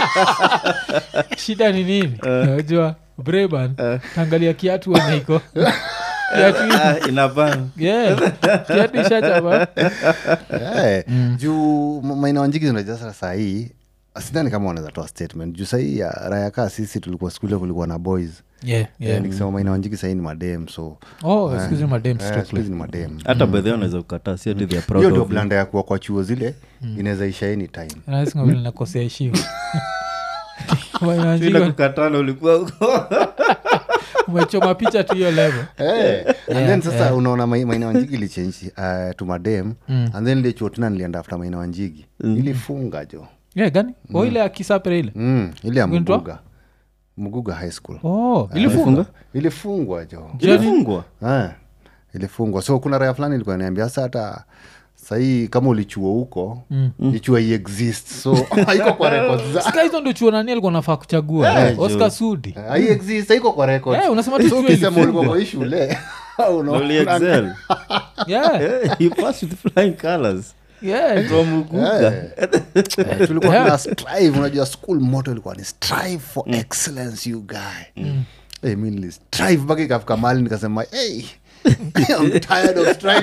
shida ni nini najua breban tangalia kiatu weneiko kiatu hii- Ah, inaban yeah, kiatu ishachapa Eh, juu ma- maina wanjiki zinajua sasa sahii sidhani kama wanaweza toa statement juu sahii ya raya kaa sisi tulikuwa skule kulikuwa na boys yeah, yeah. yeah. nikisema maina wanjiki sahii ni madem so oh excuse me madam eh, strictly siku hizi ni madem hata bedhe unaweza kukataa si ati they are proud hiyo ndio of you. blanda ya kuwa kwa chuo zile inaweza isha anytime nasinga vile nakosea heshima Bila Wanajua, kukatana ulikuwa huko umechoma picha tu hiyo level Eh, and then sasa unaona mai- maina wanjigi ilichenji uh, to madem and then ile chuo tena nilienda after maina wanjigi ilifunga jo yeah, gani o ile akisapere ile mm, ile ya Unaitwa? mguga mguga high school oh ilifunga ilifungwa jo ilifungwa Eh, ilifungwa so kuna raya fulani ilikuwa niambia sasa hata sahii kama ulichuo huko mm. ichua iexist so haiko kwa records za sika hizo ndio chuo nani alikuwa nafaa kuchagua Eh, oscar sudi haiexist haiko kwa records Eh, unasema tu so chuo ukisema ilifungwa. ulikuwa kwa hii shule unaona- Uli excel. yeah, Eh, you passed with flying colors yeah. from Uguga. Eh, tulikuwa Yeah. tuna strive unajua school moto ilikuwa ni strive for excellence you guy Eh, mi nili strive mpaka ikafika mali nikasema hey, I'm tired of striving.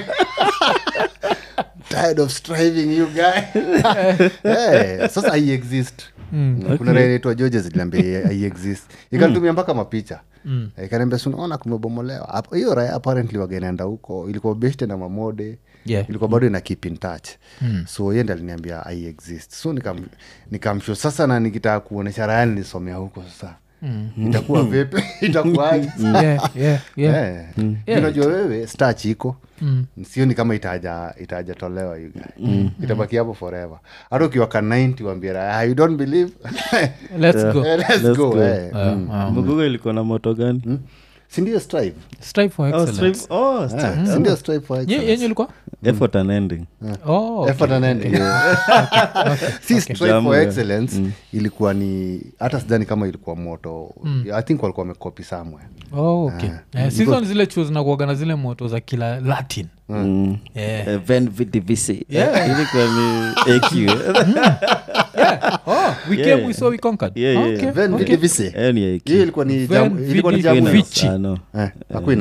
tired of striving you guy Eh, sasa hai exist kuna raia inaitwa georges iliambia hai exist ikanitumia mpaka mapicha ikaniambia sunaona kumebomolewa Hapo- hiyo raya apparently wagainaenda huko ilikuwa beshte na mamode Yeah. ilikuwa bado ina keep in touch so yende aliniambia i exist so nikam, nikamsho sasa na nikitaka kuonesha raya nilisomea huko sasa itakuwa vipi itakuwaje yeah, yeah, yeah. Eh. Yeah. unajua wewe stach iko sioni kama itaja itajatolewa you guy. itabaki hapo forever hata ukiwa ka 90 wambia raya you don't believe let's go Eh, let's Let's go, go. eh. Uh, uh, Muguga ilikuwa na moto gani sindio strive strive for Oh, excellence strive- oh, strive. Eh, sindio strive for Ye- excellence. yenye ilikuwa effort and ending oh, okay. Effort and ending. si strive Jamu, for yeah. excellence ilikuwa ni hata sidhani kama ilikuwa moto i think walikuwa wamekopi somewhere Oh, okay. Eh, season zile chuo zinakuaga na zile moto za kila latin Mm. Yeah. Eh, Ven VDVC. Yeah. Ilikuwa ni AQ, eh? Yeah. Oh, we Yeah. came, we saw, we conquered. Yeah, yeah, Okay, yeah. Ven okay. VDVC. Eh, ni AQ. hiyo ilikuwa ni Ven jamu- ilikuwa ni VDVC. jamu Vici. Ah, no. Eh, Aquinas.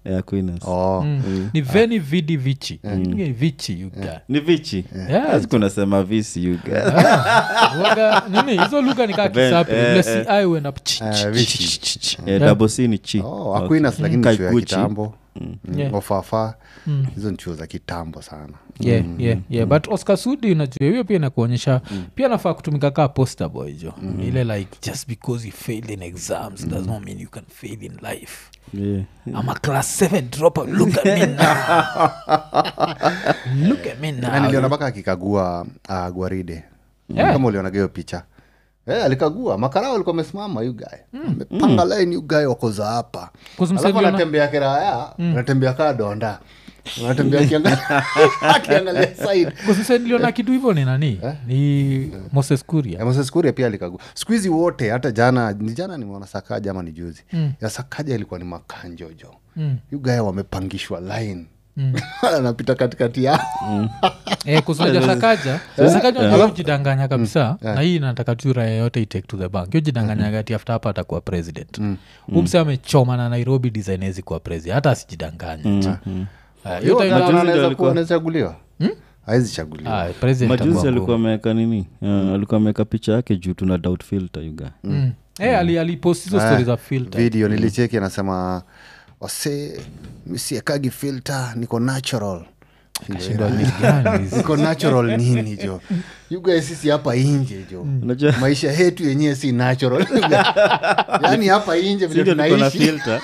ya Aquinas. oh. Mm. ni veni vidi vichi Ni vichi you guy. ni vichi Yeah. kunasema visi you guys. Waga, nini hizo lugha nikaa Ben, kisapi eh, vile eh. si ai huenda ch- Eh, ch- vichi. ch- ch- ch- Eh, double C ni chi oh, aquinas lakini ni chuo ya Kaiguchi. kitambo Yeah. ofafa hizo ni chuo za kitambo sana yeah, yeah, yeah. but oscar sudi unajua hiyo pia inakuonyesha pia nafaa kutumika kaa poster boy jo ile like just because you failed in exams does not mean you can fail in life Yeah. i'm a class 7 dropout look at me now look at me na now niliona mpaka akikagua uh, gwaride Yeah. kama ulionaga hiyo picha Eh, alikagua makarao alikuwa amesimama yugae amepanga line yugae wakoza hapa Cause alafu msaliona- anatembea kiraya anatembea kaa donda anatembea akiangalia- akiangalia side kusasa niliona kitu hivyo ni nani ni moses kuria Eh, Moses Kuria pia alikagua siku hizi wote hata jana ni jana nimeona sakaja ama ni juzi ya sakaja ilikuwa ni makanjojo Mm. yugae wamepangishwa line anapita katikati yao Eh, kusoja sakaja sakaja unajua jidanganya kabisa na hii nataka tu raya yote itake to the bank hiyo jidanganyaga ati after hapa atakuwa president umse amechoma na nairobi design hezi kuwa president hata asijidanganya Ah, hiyo Yo, time- na- Majuzi anaweza ndio kuwa- alikuwa- anaweza chaguliwa awezi chaguliwa Ah, president majuzi atakuwa alikuwa ngumu. ameweka nini uh, alikuwa ameweka picha yake juu tuna doubt filter you guy. Mm. Eh, ali- alipost hizo stori za filter video nilicheki anasema wase misiekagi filter niko natural Shindwa ni gani hizi? niko natural nini jo you guys sisi hapa inje jo Unajua- maisha yetu yenyewe si natural yaani hapa inje vile Ndio tuko na tunaishi filter.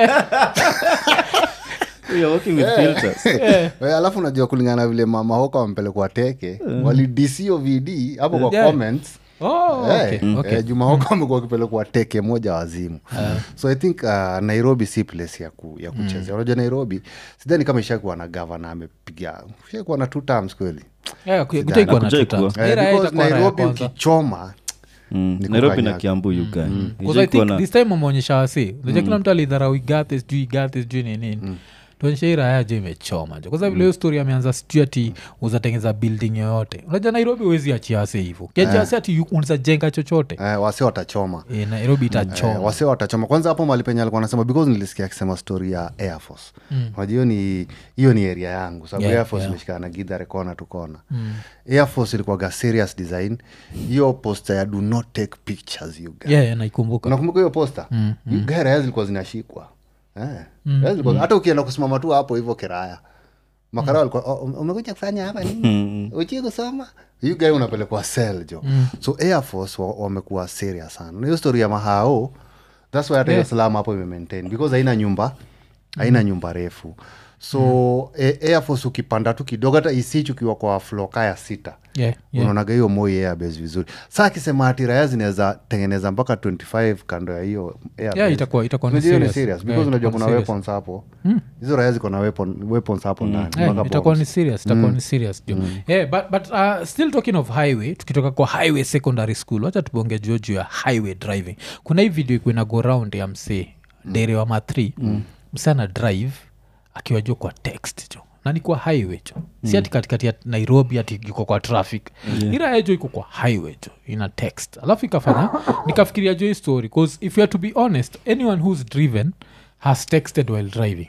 We are working with filters. We, alafu unajua kulingana na vile mama hoka wampelekwa teke walidisio vd hapo kwa Yeah. comments Oh, Eh, okay, okay. eh, juma hoka amekuwa akipelekwa teke moja wazimu so i think uh, nairobi si place ya, ku, ya kuchezea unajua nairobi sidhani kama ishakuwa na gavana amepiga ishakuwa na two terms kweli Yeah, ku- kutaikuwa na Hakujai tuta. kuwa. Eh, Hii raya because itakuwa raya nairobi kwanza. ukichoma Mm, Ni nairobi na kukanyaga. kiambu you guy. Because I Ijai kuwa think na- this time ameonyesha wasi unajua kila mtu alidharau igate sijui igate sijui ni nini tuonyesha hii raya jo imechoma jo kwanza vile hiyo story ameanza sijui ati uzatengeza building yoyote unajua nairobi huwezi achia wase hivo kiachia wase ati yu- unaweza jenga chochote eh, wase watachoma e, nairobi Eh, itachoma wase watachoma kwanza hapo mali penye alikuwa anasema because nilisikia akisema story ya air force unajua hiyo ni hiyo ni area yangu sababu Yeah, air force yeah. imeshikana na gidhare kona tu kona air force ilikuwaga serious design hiyo poster ya do not take pictures you guys yeah, yeah, naikumbuka unakumbuka hiyo posta mm, mm. raya zilikuwa zinashikwa eh. Raya zilikuwa- hata ukienda kusimama tu hapo hivyo kiraya makara walikuwa "Oh, ume- umekuja kufanya hapa nini uchi kusoma hiyu gai unapelekwa sel jo so air force wa- wamekuwa serious sana na hiyo story ya mahao thats why hata hiyo salama hapo imemaintain because haina nyumba haina nyumba refu so eh, air force ukipanda tu kidogo hata isich ukiwa kwa floka ya sita yeah, yeah. unaonaga hiyo moi airbase vizuri saa akisema ati raya zinaweza tengeneza mpaka 25 kando ya hiyo airbase. Yeah, itakuwa- itakuwa ni Unajua hiyo ni serious. serious because Yeah, unajua itakuwa kuna ni serious. weapons hapo hizo raya ziko na weapon, weapons hapo ndani Eh, mpaka itakuwa ni bombs. serious itakuwa ni serious jo yeah, but, but uh, still talking of highway tukitoka kwa highway secondary school wacha tubonge juo juu ya highway driving kuna hii video ikuwa ina go round ya msee dere wa matri mm. msee ana drive akiwa juu kwa text jo na ni kwa highway jo si ati katikati ya nairobi ati iko kwa traffic yeah. ira jo iko kwa highway jo ina text alafu ikafanya nikafikiria jo hii story bcause if you are to be honest anyone who's driven has texted while driving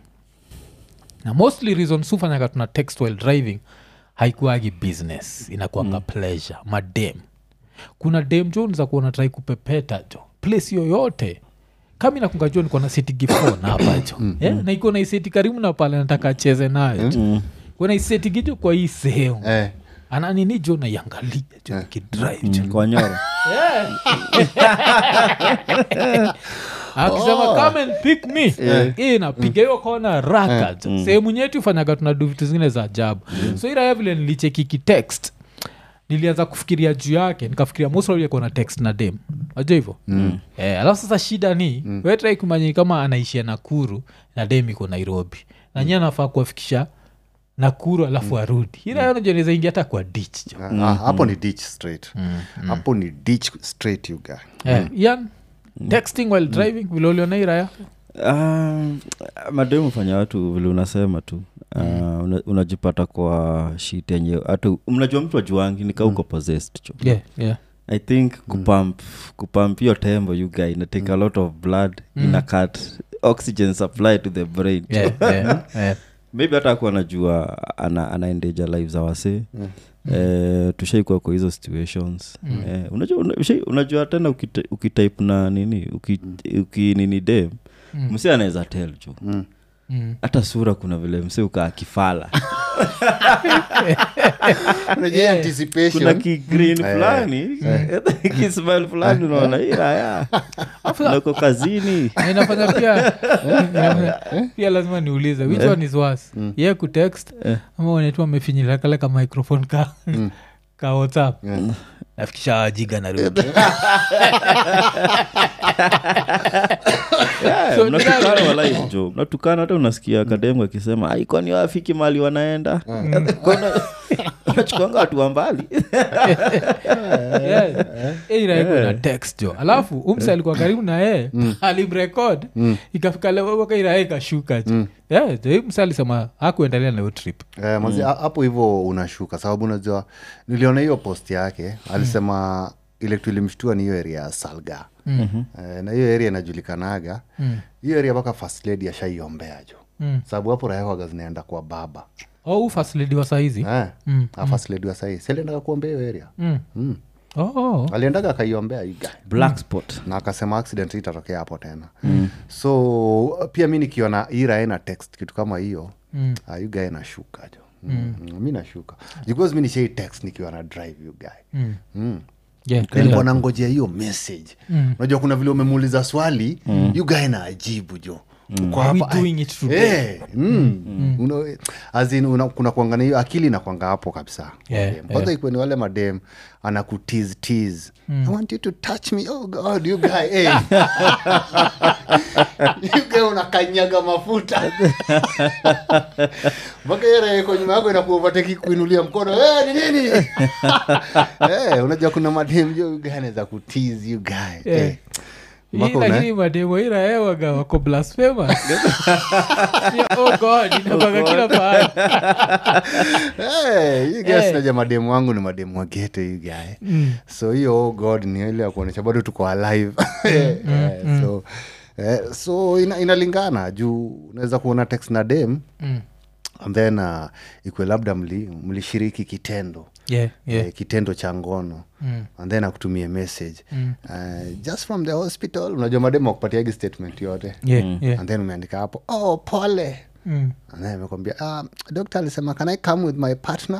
na mostly reason sufanyaga tuna text while driving haikuagi business inakuanga mm. pleasure madem kuna dem jo za kuona trai kupepeta jo place yoyote kami nakunga jo niko na seti gifon hapa jo yeah? na iko na iseti karibu na pale nataka acheze nayo jo kuna iseti gijo kwa hii sehemu eh, ananini jo naiangalia jo nikidrive jo kwa nyoro akisema come and pick me Hii napiga hiyo kona raka jo sehemu nyetu fanyaga tunadu vitu zingine za ajabu so iraya vile nilichekiki text nilianza kufikiria juu yake nikafikiria mosakona text na dem najua hivo mm. eh, alafu sasa shida ni mm. wetrai kumanyi kama anaishia nakuru na dem iko nairobi na nyie anafaa kuwafikisha nakuru alafu arudi irayonajoneza ingia hata kwa dich jo ah, hapo ni ditch straight hapo ni ditch straight you guy Eh, Ian, texting while driving vile uliona iraya Um, mademu fanya watu vile unasema tu uh, una, unajipata kwa shit yenye hata mnajua mtu ajuangi nikauko mm. possessed cho yeah, yeah. i think kupump kupump hiyo tembo you guy ina take a lot of blood ina cut oxygen supply to the brain Yeah, yeah, yeah. maybe hata akuwa anajua ana, anaendeja live za wasee mm. Eh, tushaikuwa kwa hizo situations mm. eh, unajua, una- ushai- unajua tena ukita- ukitype na nini uki, uki nini dem mm. msi anaweza tel jo Mm. Mm. hata sura kuna vile msi ukaa kifala unajua Yeah. anticipation kuna kigreen fulani kismile fulani unaona hii raya nako kazini Na inafanya pia inafanya- pia lazima niulize which one is worse ye kutext ama unetu amefinyila kale ka microphone ka ka whatsapp nafikisha wajiga na rudi Yeah, So, mnatukana nani- walai jo mnatukana hata unasikia kademu akisema "Ai, kwani wafiki mali wanaenda Kwani- wanachukuanga watu wa mbali iraiko na text jo alafu umse alikuwa karibu na yeye alimrekod ikafika lewaka irae ikashuka jo Yeah, jo, mse alisema hakuendelea na hiyo trip Eh, manzi, ha- hapo hivyo unashuka sababu unajua niliona hiyo post yake alisema ile kitu ilimshtua ni hiyo area ya salga mm-hmm. eh, na hiyo area inajulikanaga hiyo area mpaka first lady ashaiombea jo Mm. sababu hapo rahewaga zinaenda kwa baba au fasilidi wa saizi eh, mm. first lady wa sahii saliendaga kuombea hiyo area Mm. mm. Oh, oh. aliendaga akaiombea iga black spot na akasema accident itatokea hapo tena mm. so pia mi nikiona ira na text kitu kama hiyo Mm. uh, you guy nashuka jo mm. mm. mi nashuka because mi nishai text nikiwa na drive you guy Mm. mm. Yeah, nilikuwa nangojea hiyo message unajua kuna vile umemuuliza swali mm. you guy na ajibu jo Uko Are we hapa, doing ai- it today? Eh, mm. Una- as in, una- kuna kuangana hiyo akili inakwanga hapo kabisa Yeah, Madem. kwanza ikuwe ni wale madem anakutease tease. i want you to touch me oh god you guy hey. you guy unakanyaga mafuta mpaka yereko nyuma yako inakuovateki kuinulia mkono hey, ni nini hey, unajua kuna madem jo you guy anaweza kutease you guy Yeah. hey. Mpaka Hii una- lakini mademo iraewaga wako blasphemous Yeah, oh god inakwanga kila pahali Hey, you guys Eh. najua mademu wangu ni mademu wagete you guy so hiyo oh god ni ile ya kuonyesha bado tuko alive Eh, so eh, so ina, inalingana juu unaweza kuona text na dem Mm. and then uh, ikwe labda mli- mlishiriki kitendo Yeah, yeah. eh, kitendo cha ngono Mm. and then akutumie message uh, just from the hospital unajua mademu akupatiagi statement yote Yeah, yeah. and then umeandika hapo oh pole Mm. And then amekwambia ah, dokta alisema can i come with my partner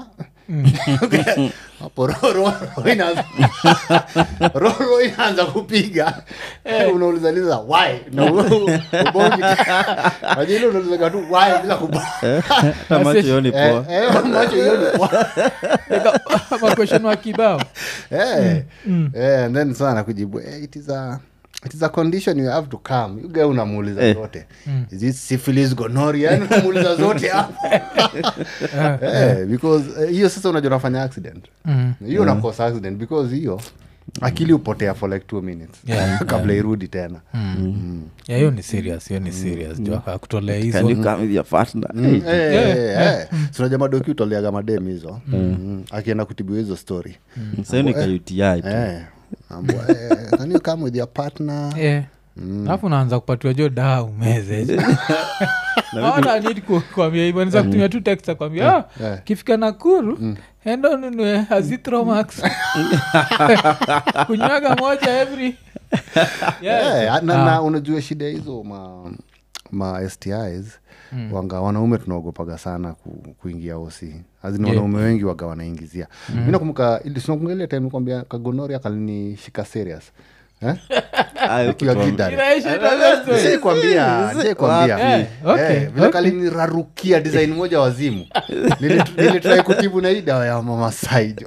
hapo ro- ro- ro inaanza- ro- ro inaanza kupiga unaulizaliza why na u- ubongi Unajua ile unaulizaga tu why bila kubo- hata macho yoni Eh, poa eh, macho hiyo ni poa. makweshon wa kibao Eh, eh, and then sana kujibu eh, it is a it is a condition you have to come you guy unamuuliza Eh. zote is it syphilis gonorrhea yani unamuuliza zote hapo eh, because eh, hiyo sasa unajua unafanya accident Mm. hiyo unakosa accident because hiyo akili upotea for like two minutes Yeah, kabla irudi tena Yeah, hiyo ni serious hiyo ni serious jo akutolea Can hizo you come with your partner? Mm, Hey. eh, Yeah, eh, eh. Si unajua madoki utoleaga madem hizo Mm, akienda kutibiwa hizo story Sasa hiyo ni ka UTI tu. Eh, ambwa, eh, can you come with your partner Yeah. alafu unaanza kupatiwa jo daa umeze Hawana need ku- kuambia hivyo niza kutumia tu text akwambia ah, eh. kifika nakuru enda ununue azitromax kunywaga moja every Yeah. Eh, na, na unajua shida hizo ma, ma stis wanga wanaume tunaogopaga sana ku, kuingia osi azini Yeah. wanaume wengi waga wanaingizia mi nakumbuka ili- sinakumbuka ile time kwambia kagonori akalinishika serious eh? Ah, Nikiwa ukituambia- kidari. Inaisha ita the story. Sijaikwambia, sijaikwambia. Eh, okay, Eh, vile okay. kalinirarukia design moja wazimu Nili- nilitrai kutibu na hii dawa ya mamasaijo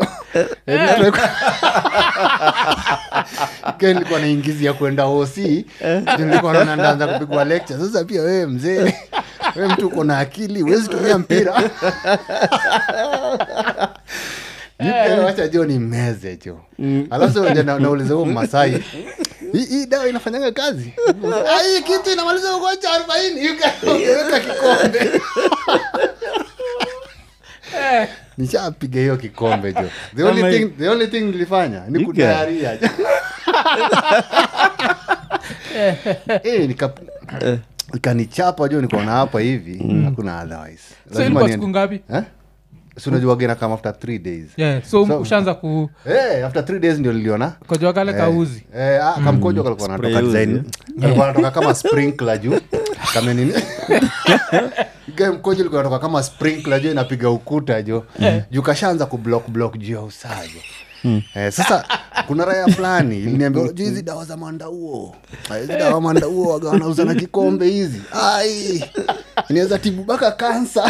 nilikuwa naingizia kwenda osi nilikuwa naona ndaanza kupigwa lecture sasa pia wewe mzee we mtu uko na akili huwezi tumia mpira Nipe, wacha jo ni meze jo alafu sasa na- nauliza huo masai hii hii dawa inafanyanga kazi Ah, hii kitu inamaliza ugonjwa arobaini ukaweka kikombe Eh, nishapiga hiyo kikombe jo the only, Ama- thing, the only thing nilifanya ni Ika. kudaria Eh, nika ikanichapa jo nikaona hapa hivi hakuna otherwise so Lazima ilikuwa niende- siku ngapi Eh? Si unajua gena kama after three days yeah. so, So- ushaanza ku Eh, after three days ndio niliona kojwa kale kauzi Eh, ah, kamkojo kalikuwa Spray natoka uzi, design kalikuwa natoka kama sprinkler juu kama nini Ike mkojo ilikuwa natoka kama sprinkler juu inapiga ukuta jo juu kashaanza kublock block juu ya usajo Eh, sasa kuna raya fulani iliniambia juu hizi dawa za mandauo Ah, hizi dawa mandauo waga wanauza na kikombe hizi ai inaweza tibu mpaka kansa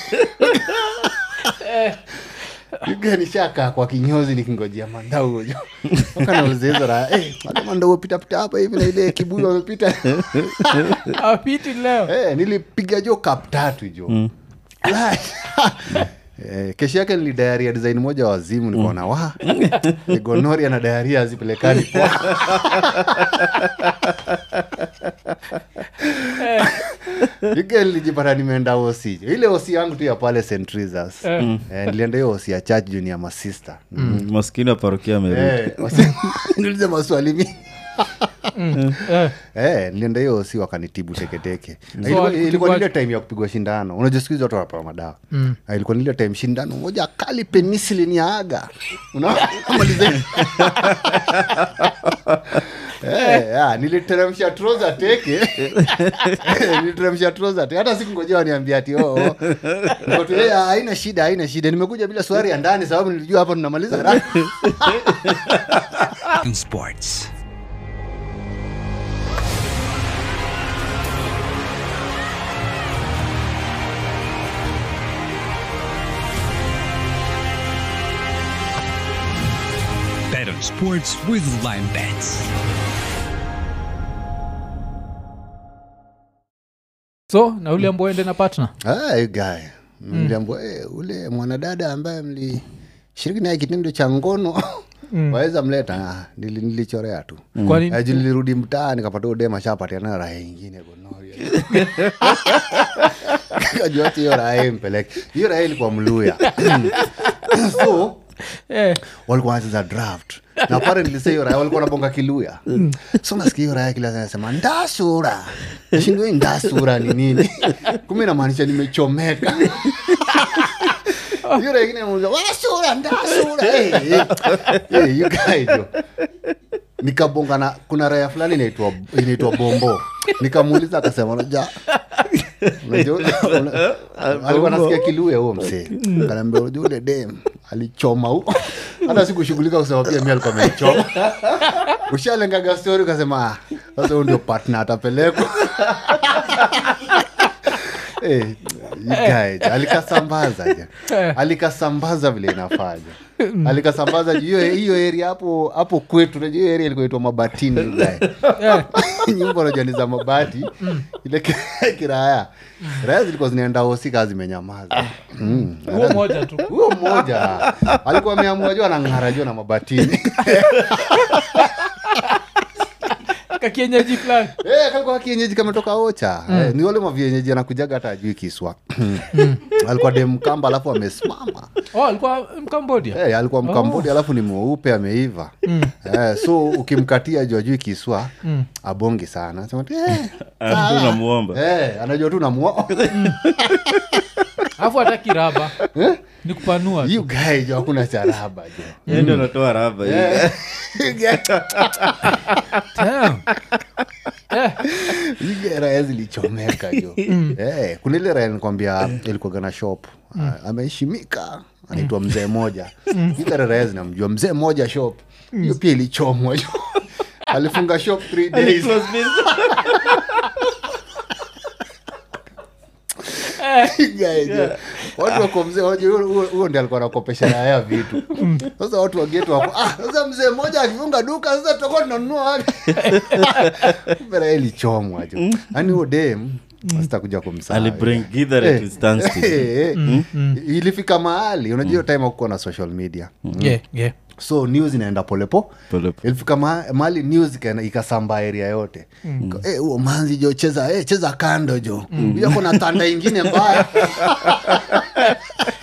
nishakaa kwa kinyozi nikingojea mandauo jo mpaka nauliza hizo raya eh, wale mandauo pitapita hapa hivi na ile kibuyu wamepita apiti leo Eh, nilipiga jo kap tatu jo Eh, kesho yake nili diarrhea design moja wa wazimu nikaona wa eh, gonoria na diarrhea hazipelekani poa. Ike nilijipata nimeenda osi jo. ile osi yangu tu ya pale st Teresa's. Eh. Eh, nilienda hiyo osi ya church juu ni ya masista Mm, maskini wa parokia amerudi Eh, wasi- niulize maswali mingi eh. Eh, nilienda hiyo si wakanitibu teketeke So ilikuwa, walikutibu ilikuwa aje? nile time ya kupigwa shindano unajua siku hizi watu wanapewa madawa mm. ilikuwa nile time shindano moja kali penisilin ya aga unamaliza Eh, ah, niliteremsha troza teke Eh, niliteremsha troza teke hata sikungojea waniambia ati oh, oh. Niko tu, eh, ah, haina shida haina shida nimekuja bila swari ya ndani sababu nilijua hapa tunamaliza haraka. Sports. Bet on sports with Lime Bets. so na ule ambao ende na partner Ah, you guy mliambua eh, ule mwanadada ambaye mlishiriki naye kitendo cha ngono waweza mleta Ah, nili- nilichorea tu Kwa nini? Eh, juu nilirudi mtaa nikapata udema shapatiana raha ingine gonoria kajua ati hiyo raha impeleke hiyo raha ilikuwa mluya so eh. walikuwa wanacheza draft na pale nilisa hiyo raya walikuwa nabonga kiluya so nasikia hiyo raya kila nasema ndasura shindoi ndasura ni nini kumbe inamaanisha nimechomeka hiyo raya ingine inamuuliza, wasura ndasura Eh, eh, eh, you guys, yo. nikabonga na kuna raya fulani inaitwa inaitwa bombo nikamuuliza akasema unajua unajua una- alikuwa nasikia kiluya huo msee kanaambia unajua ule dem alichoma huo hata sikushughulika kusema pia mi alikuwa amechoma ushalengaga stori ukasema "Ah, sasa huyu ndio partner atapelekwa Eh, you guys, alikasambaza ja alikasambaza vile inafanya alikasambaza juu hiyo hiyo area hapo hapo kwetu unajua hiyo area ilikuwa itwa mabatini you guys nyumba unajua ni za mabati ile ki- kiraya raya zilikuwa zinaenda hosika zimenyamaza Mm. huo moja tu huyo mmoja alikuwa ameamua juu anang'ara juu na mabatini kakienyeji fulani Eh, kalikuwa kienyeji kametoka ocha Eh, ni wale mavienyeji anakujaga hata ajui kiswa alikuwa dem mkamba alafu amesimama oh, alikuwa mkambodia Eh, alikuwa mkambodi alafu ni mweupe ameiva Eh, so ukimkatia juu ajui kiswa abongi sana Anasema tu, eh, Alafu sawa. unamuomba. Eh, anajua tu namua alafu hata kiraba ni kupanua tu. you guy jo hakuna charaba jo Yeye ndio anatoa raba hiyo. Damn. Eh, ile raya zilichomeka jo eh, kuna ile raya nikwambia ilikuwaga na shop Ah, ameheshimika anaitwa mzee moja ile raya zinamjua mzee moja shop hiyo pia ilichomwa jo alifunga shop three days Guys, jo. watu wako mzee wajua huo- huo huo ndi alikuwa nakopesha raya vitu sasa watu wagetu wako ah, sasa mzee mmoja akifunga duka sasa tutakuwa tunanunua wapi Kumbe raya ilichomwa jo yaani huo dem sitakuja kumsahau alibring githere Eh. to standstill. Eh, eh. ilifika mahali unajua hiyo time akuwa na social media yeah, yeah. so news inaenda polepo Polepo. ilifika ma- mahali news ikaenda- ikasambaa area yote Ika- eh, huo manzi jo cheza eh, cheza kando jo mm. ako na tanda ingine mbaya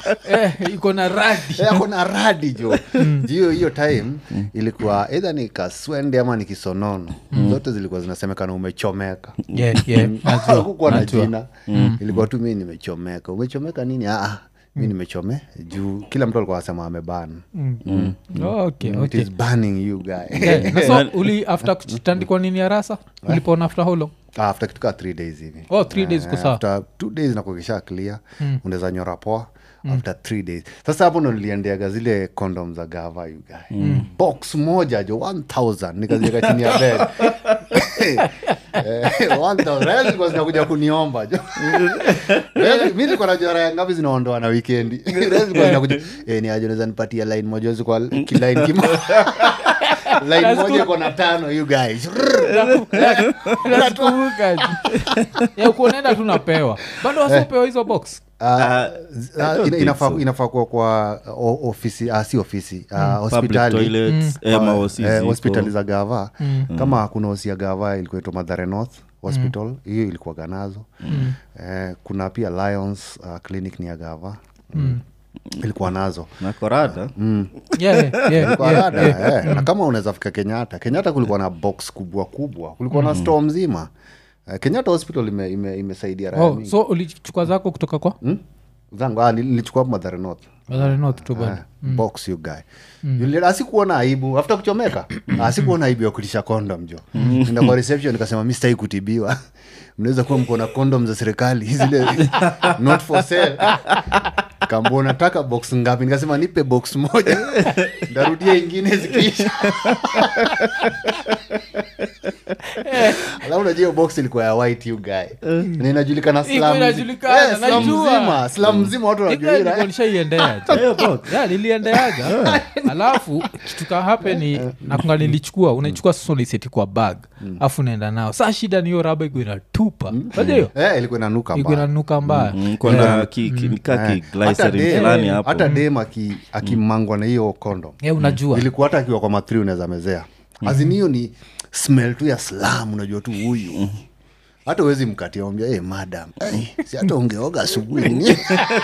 Eh, iko na radi Eh, ako na radi jo hiyo hiyo time ilikuwa eidha ni kaswende ama ni kisonono zote zilikuwa zinasemekana umechomeka Yeah, yeah, najua, kukuwa na najua. jina ilikuwa tu mi nimechomeka umechomeka nini ah, mi nimechome juu kila mtu alikuwa anasema amebana Oh, okay, it okay. is burning you guy Yeah, na so uli after kutandikwa nini ya rasa ulipona after how long Ah, after kitu kaa three days hivi Oh, three days Eh, iko sawa. after two days nakukisha clear unaweza nyora poa after three days sasa hapo ndo niliendeaga zile condom za gava you guy box moja jo 1000 nikaziweka chini ya bed Eh, 1000. Rest zilikuwa zinakuja kuniomba jo Rest- mi niko najua raya ngapi zinaondoa na wikendi Rest zilikuwa zinakuja eh, ni aje unaweza nipatia line moja zikwa kiline kimo line moja iko na tano you guys nakumbuka kuonaenda tu napewa bado wasiopewa hizo box Ah, I ah, don't ina- think inafaa so. inafaa kuwa kwa o- ofisi ah, si ofisi ah, public hospitali toilets eh, Kwa- maosi eh, ziko. hospitali za gava kama kuna hosi ya gava ilikuwa itwa madhare north hospital hiyo ilikuwaga nazo eh, kuna pia lions uh, clinic ni ya gava ilikuwa nazo na korada Yeah, yeah, yeah, Ilikuwa yeah, rada, yeah. eh. na kama unaweza fika kenyatta kenyatta kulikuwa na box kubwa kubwa kulikuwa na store mzima Eh, kenyatta hospital ime- ime- imesaidia raya Oh, mingi so ulichukua zako kutoka kwa Hmm? zangu ah, nil- nilichukua hapo madhare north Mathare North tu bado. Ah, box you guy Yule- asikuona aibu after kuchomeka asikuona aibu ya kulisha kondom jo enda kwa reception nikasema mi sitaki kutibiwa mnaweza kuwa mko na kondom za serikali zile not for sale kambua nataka box ngapi nikasema nipe box moja ndarudia ingine zikiisha alafu unajua hiyo box ilikuwa ya white you guy na inajulikana Iko slum mzi- inajulikana, Eh, slum najua. mzima slum mzima watu wanajua hii ra- nishaiendea yeah, niliendeaga alafu kitu hape ni nakunga nilichukua unaichukua sasa unaiseti kwa bag afu unaenda nao saa shida ni hiyo raba iko inatupa aja hiyo Eh, ilikuwa inanuka iko mbaya. inanuka mbaya Mm, kuna ki- ki- ni ka Eh, ki- hata glycerin dem- fulani hapo hata dem aki- akimangwa na hiyo kondom Eh, unajua ilikuwa hata akiwa kwa mathri unaweza mezea azini hiyo ni smell tu ya slam unajua tu huyu hata uwezi mkatia ambia hey, madam hey, si hata ungeoga asubuhi ni?"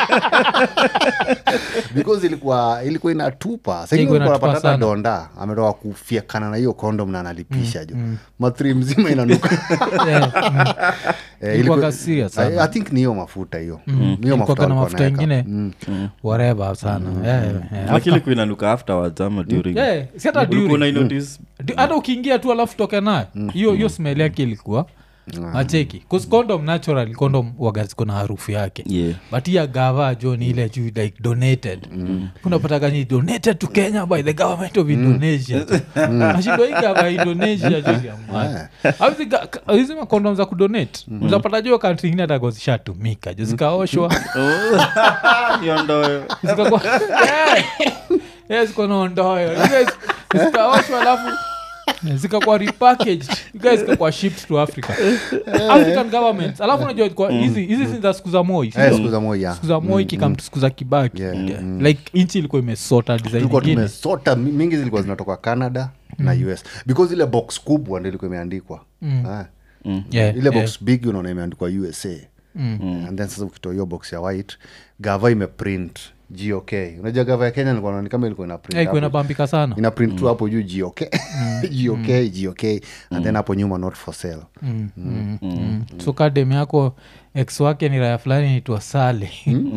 because ilikuwa ilikuwa inatupa Ilikuwa inatupa sainapata hata sana. donda ametoka kufiekana na hiyo kondom na analipisha jo mathri mzima inanuka Yeah, mm. Eh, Ilikuwaga ilikuwa- serious sana. I, I think ni hiyo mafuta hiyo hiyo Ilikuwaga mafuta na walikuwa mafuta wanaweka. ingine wareba sana Yeah, yeah, yeah. lakini kuinanuka afterwards ama during Yeah, si hata Ulikuwa during. unainotice? Di- hata ukiingia tu alafu toke nayo hiyo hiyo smell yake ilikuwa acheki condom natural condom waga ziko na harufu yake Yeah. but hiya gava jo ni ile juu like donated unapataga ni donated to kenya by the government of indonesia nashindo hii gava ya indonesia jo hizi makondom za kudonate uzapata jo kantri ingine atago zishatumika jo zikaoshwa Niondoe. zikakuwa Yeah, ziko na ondoyo Zile zikaoshwa alafu zikakuwa repackaged You guys zikakuwa shipped to africa african governments alafu unajua kwa hizi hizi si za siku za moi Eh, sindio? siku za moja siku za moi kikamtu siku za kibaki Yeah, Yeah. like nchi ilikuwa imesota design tulikuwa ingine tumesota mi- mingi zilikuwa zinatoka canada na us because ile box kubwa ndo ilikuwa imeandikwa Ah. Yeah, ile yeah. box big unaona imeandikwa usa and then sasa ukitoa hiyo box ya white gava imeprint gok unajua gava ya kenya nilikuwa naona ni kama ilikuwa ina print Yeah, ilikuwa hapo. inabambika sana ina print tu hapo juu gok gok gok and then hapo nyuma not for sale Mm. so kadem yako ex wake ni raya fulani nitwa sale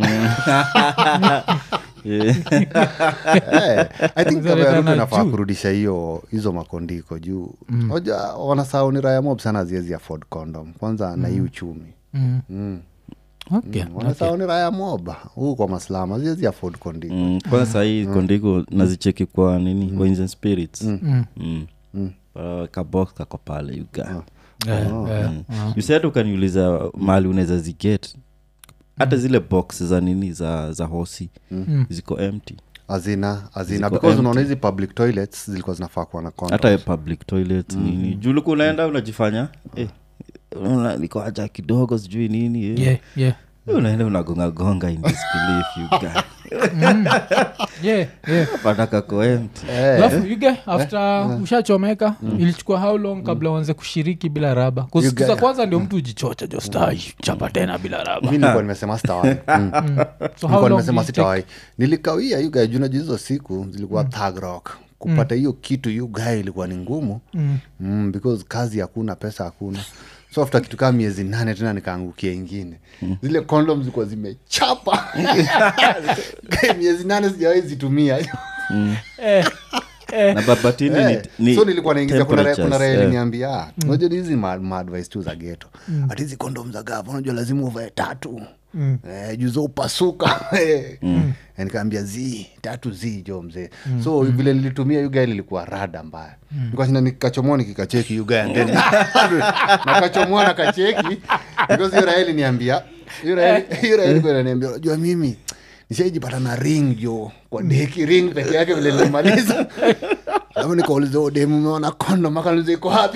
Yeah. Eh, i think Zaleta gava ya Ruto na inafaa juu. kurudisha hiyo hizo makondiko juu oja wanasahau ni raya mob sana ziezi afford condom kwanza na hii uchumi Mm. okay. wanasahau ni raya mob huu kwa maslama ziezi afford kondiko Mm, kwanza sahii kondiko nazicheki kwa nini Wines and spirits Mm. Uh, kabox kako pale uga Yeah, yeah. you said ukaniuliza mali unaweza ziget hata zile box za nini za za hosi ziko empty azina azina Ziko because empty. unaona hizi public toilets zilikuwa zinafaa kuwa na condom. hata public toilet nini juu ulikuwa unaenda unajifanya eh, unaona niko haja kidogo sijui nini eh. Yeah, yeah. unaenda unagongagonga in disbelief you guy yeah, yeah. patakakoemt Eh. alafu yuge after ushachomeka ilichukua how long kabla uanze kushiriki bila raba You kusiku za get- kwanza ndio mtu ujichocha jo stai chapa tena bila raba mi nilikuwa nimesema sitawai Mm. so how Nilikuwa long nimesema did it sitawai nilikawia you guy juna hizo siku zilikuwa thug rock kupata hiyo kitu you guy ilikuwa ni ngumu Mm. mm, because kazi hakuna pesa hakuna so after kitu kaa miezi nane tena nikaangukia ingine zile kondom zilikuwa zimechapa miezi nane sijawai zitumia Eh, eh, na babatini Eh, ni, ni so nilikuwa naingiza kuna ra- kuna temperatures, raha eh. iliniambia "Ah, unajua ni hizi ma- maadvice tu za geto hati hizi kondom za gava unajua lazima uvae tatu eh, juu za upasuka Eh. Eh, nikaambia zi tatu zi jo mzee so vile nilitumia yugae lilikuwa rada mbaya nikashinda nikachomoa nikikacheki yugae then nakachomoa na kacheki because hiyo raha iliniambia hiyo raha- hiyo raha ilikuwa inaniambia unajua mimi nishaijipata na ring jo kwa deki ring peke yake vile nilimaliza alafu nikauliza "Oh, demu umeona kondom akaniuliza iko wapi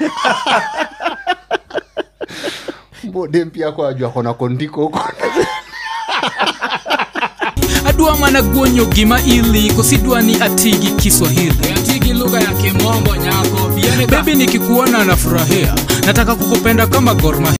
mbo dem pia kwa ajua kona kondiko huko adwa mana guonyo gima ili kosidwa ni atigi kiswahili atigi lugha ya kimombo nyako bebi nikikuona nafurahia nataka kukupenda kama gorma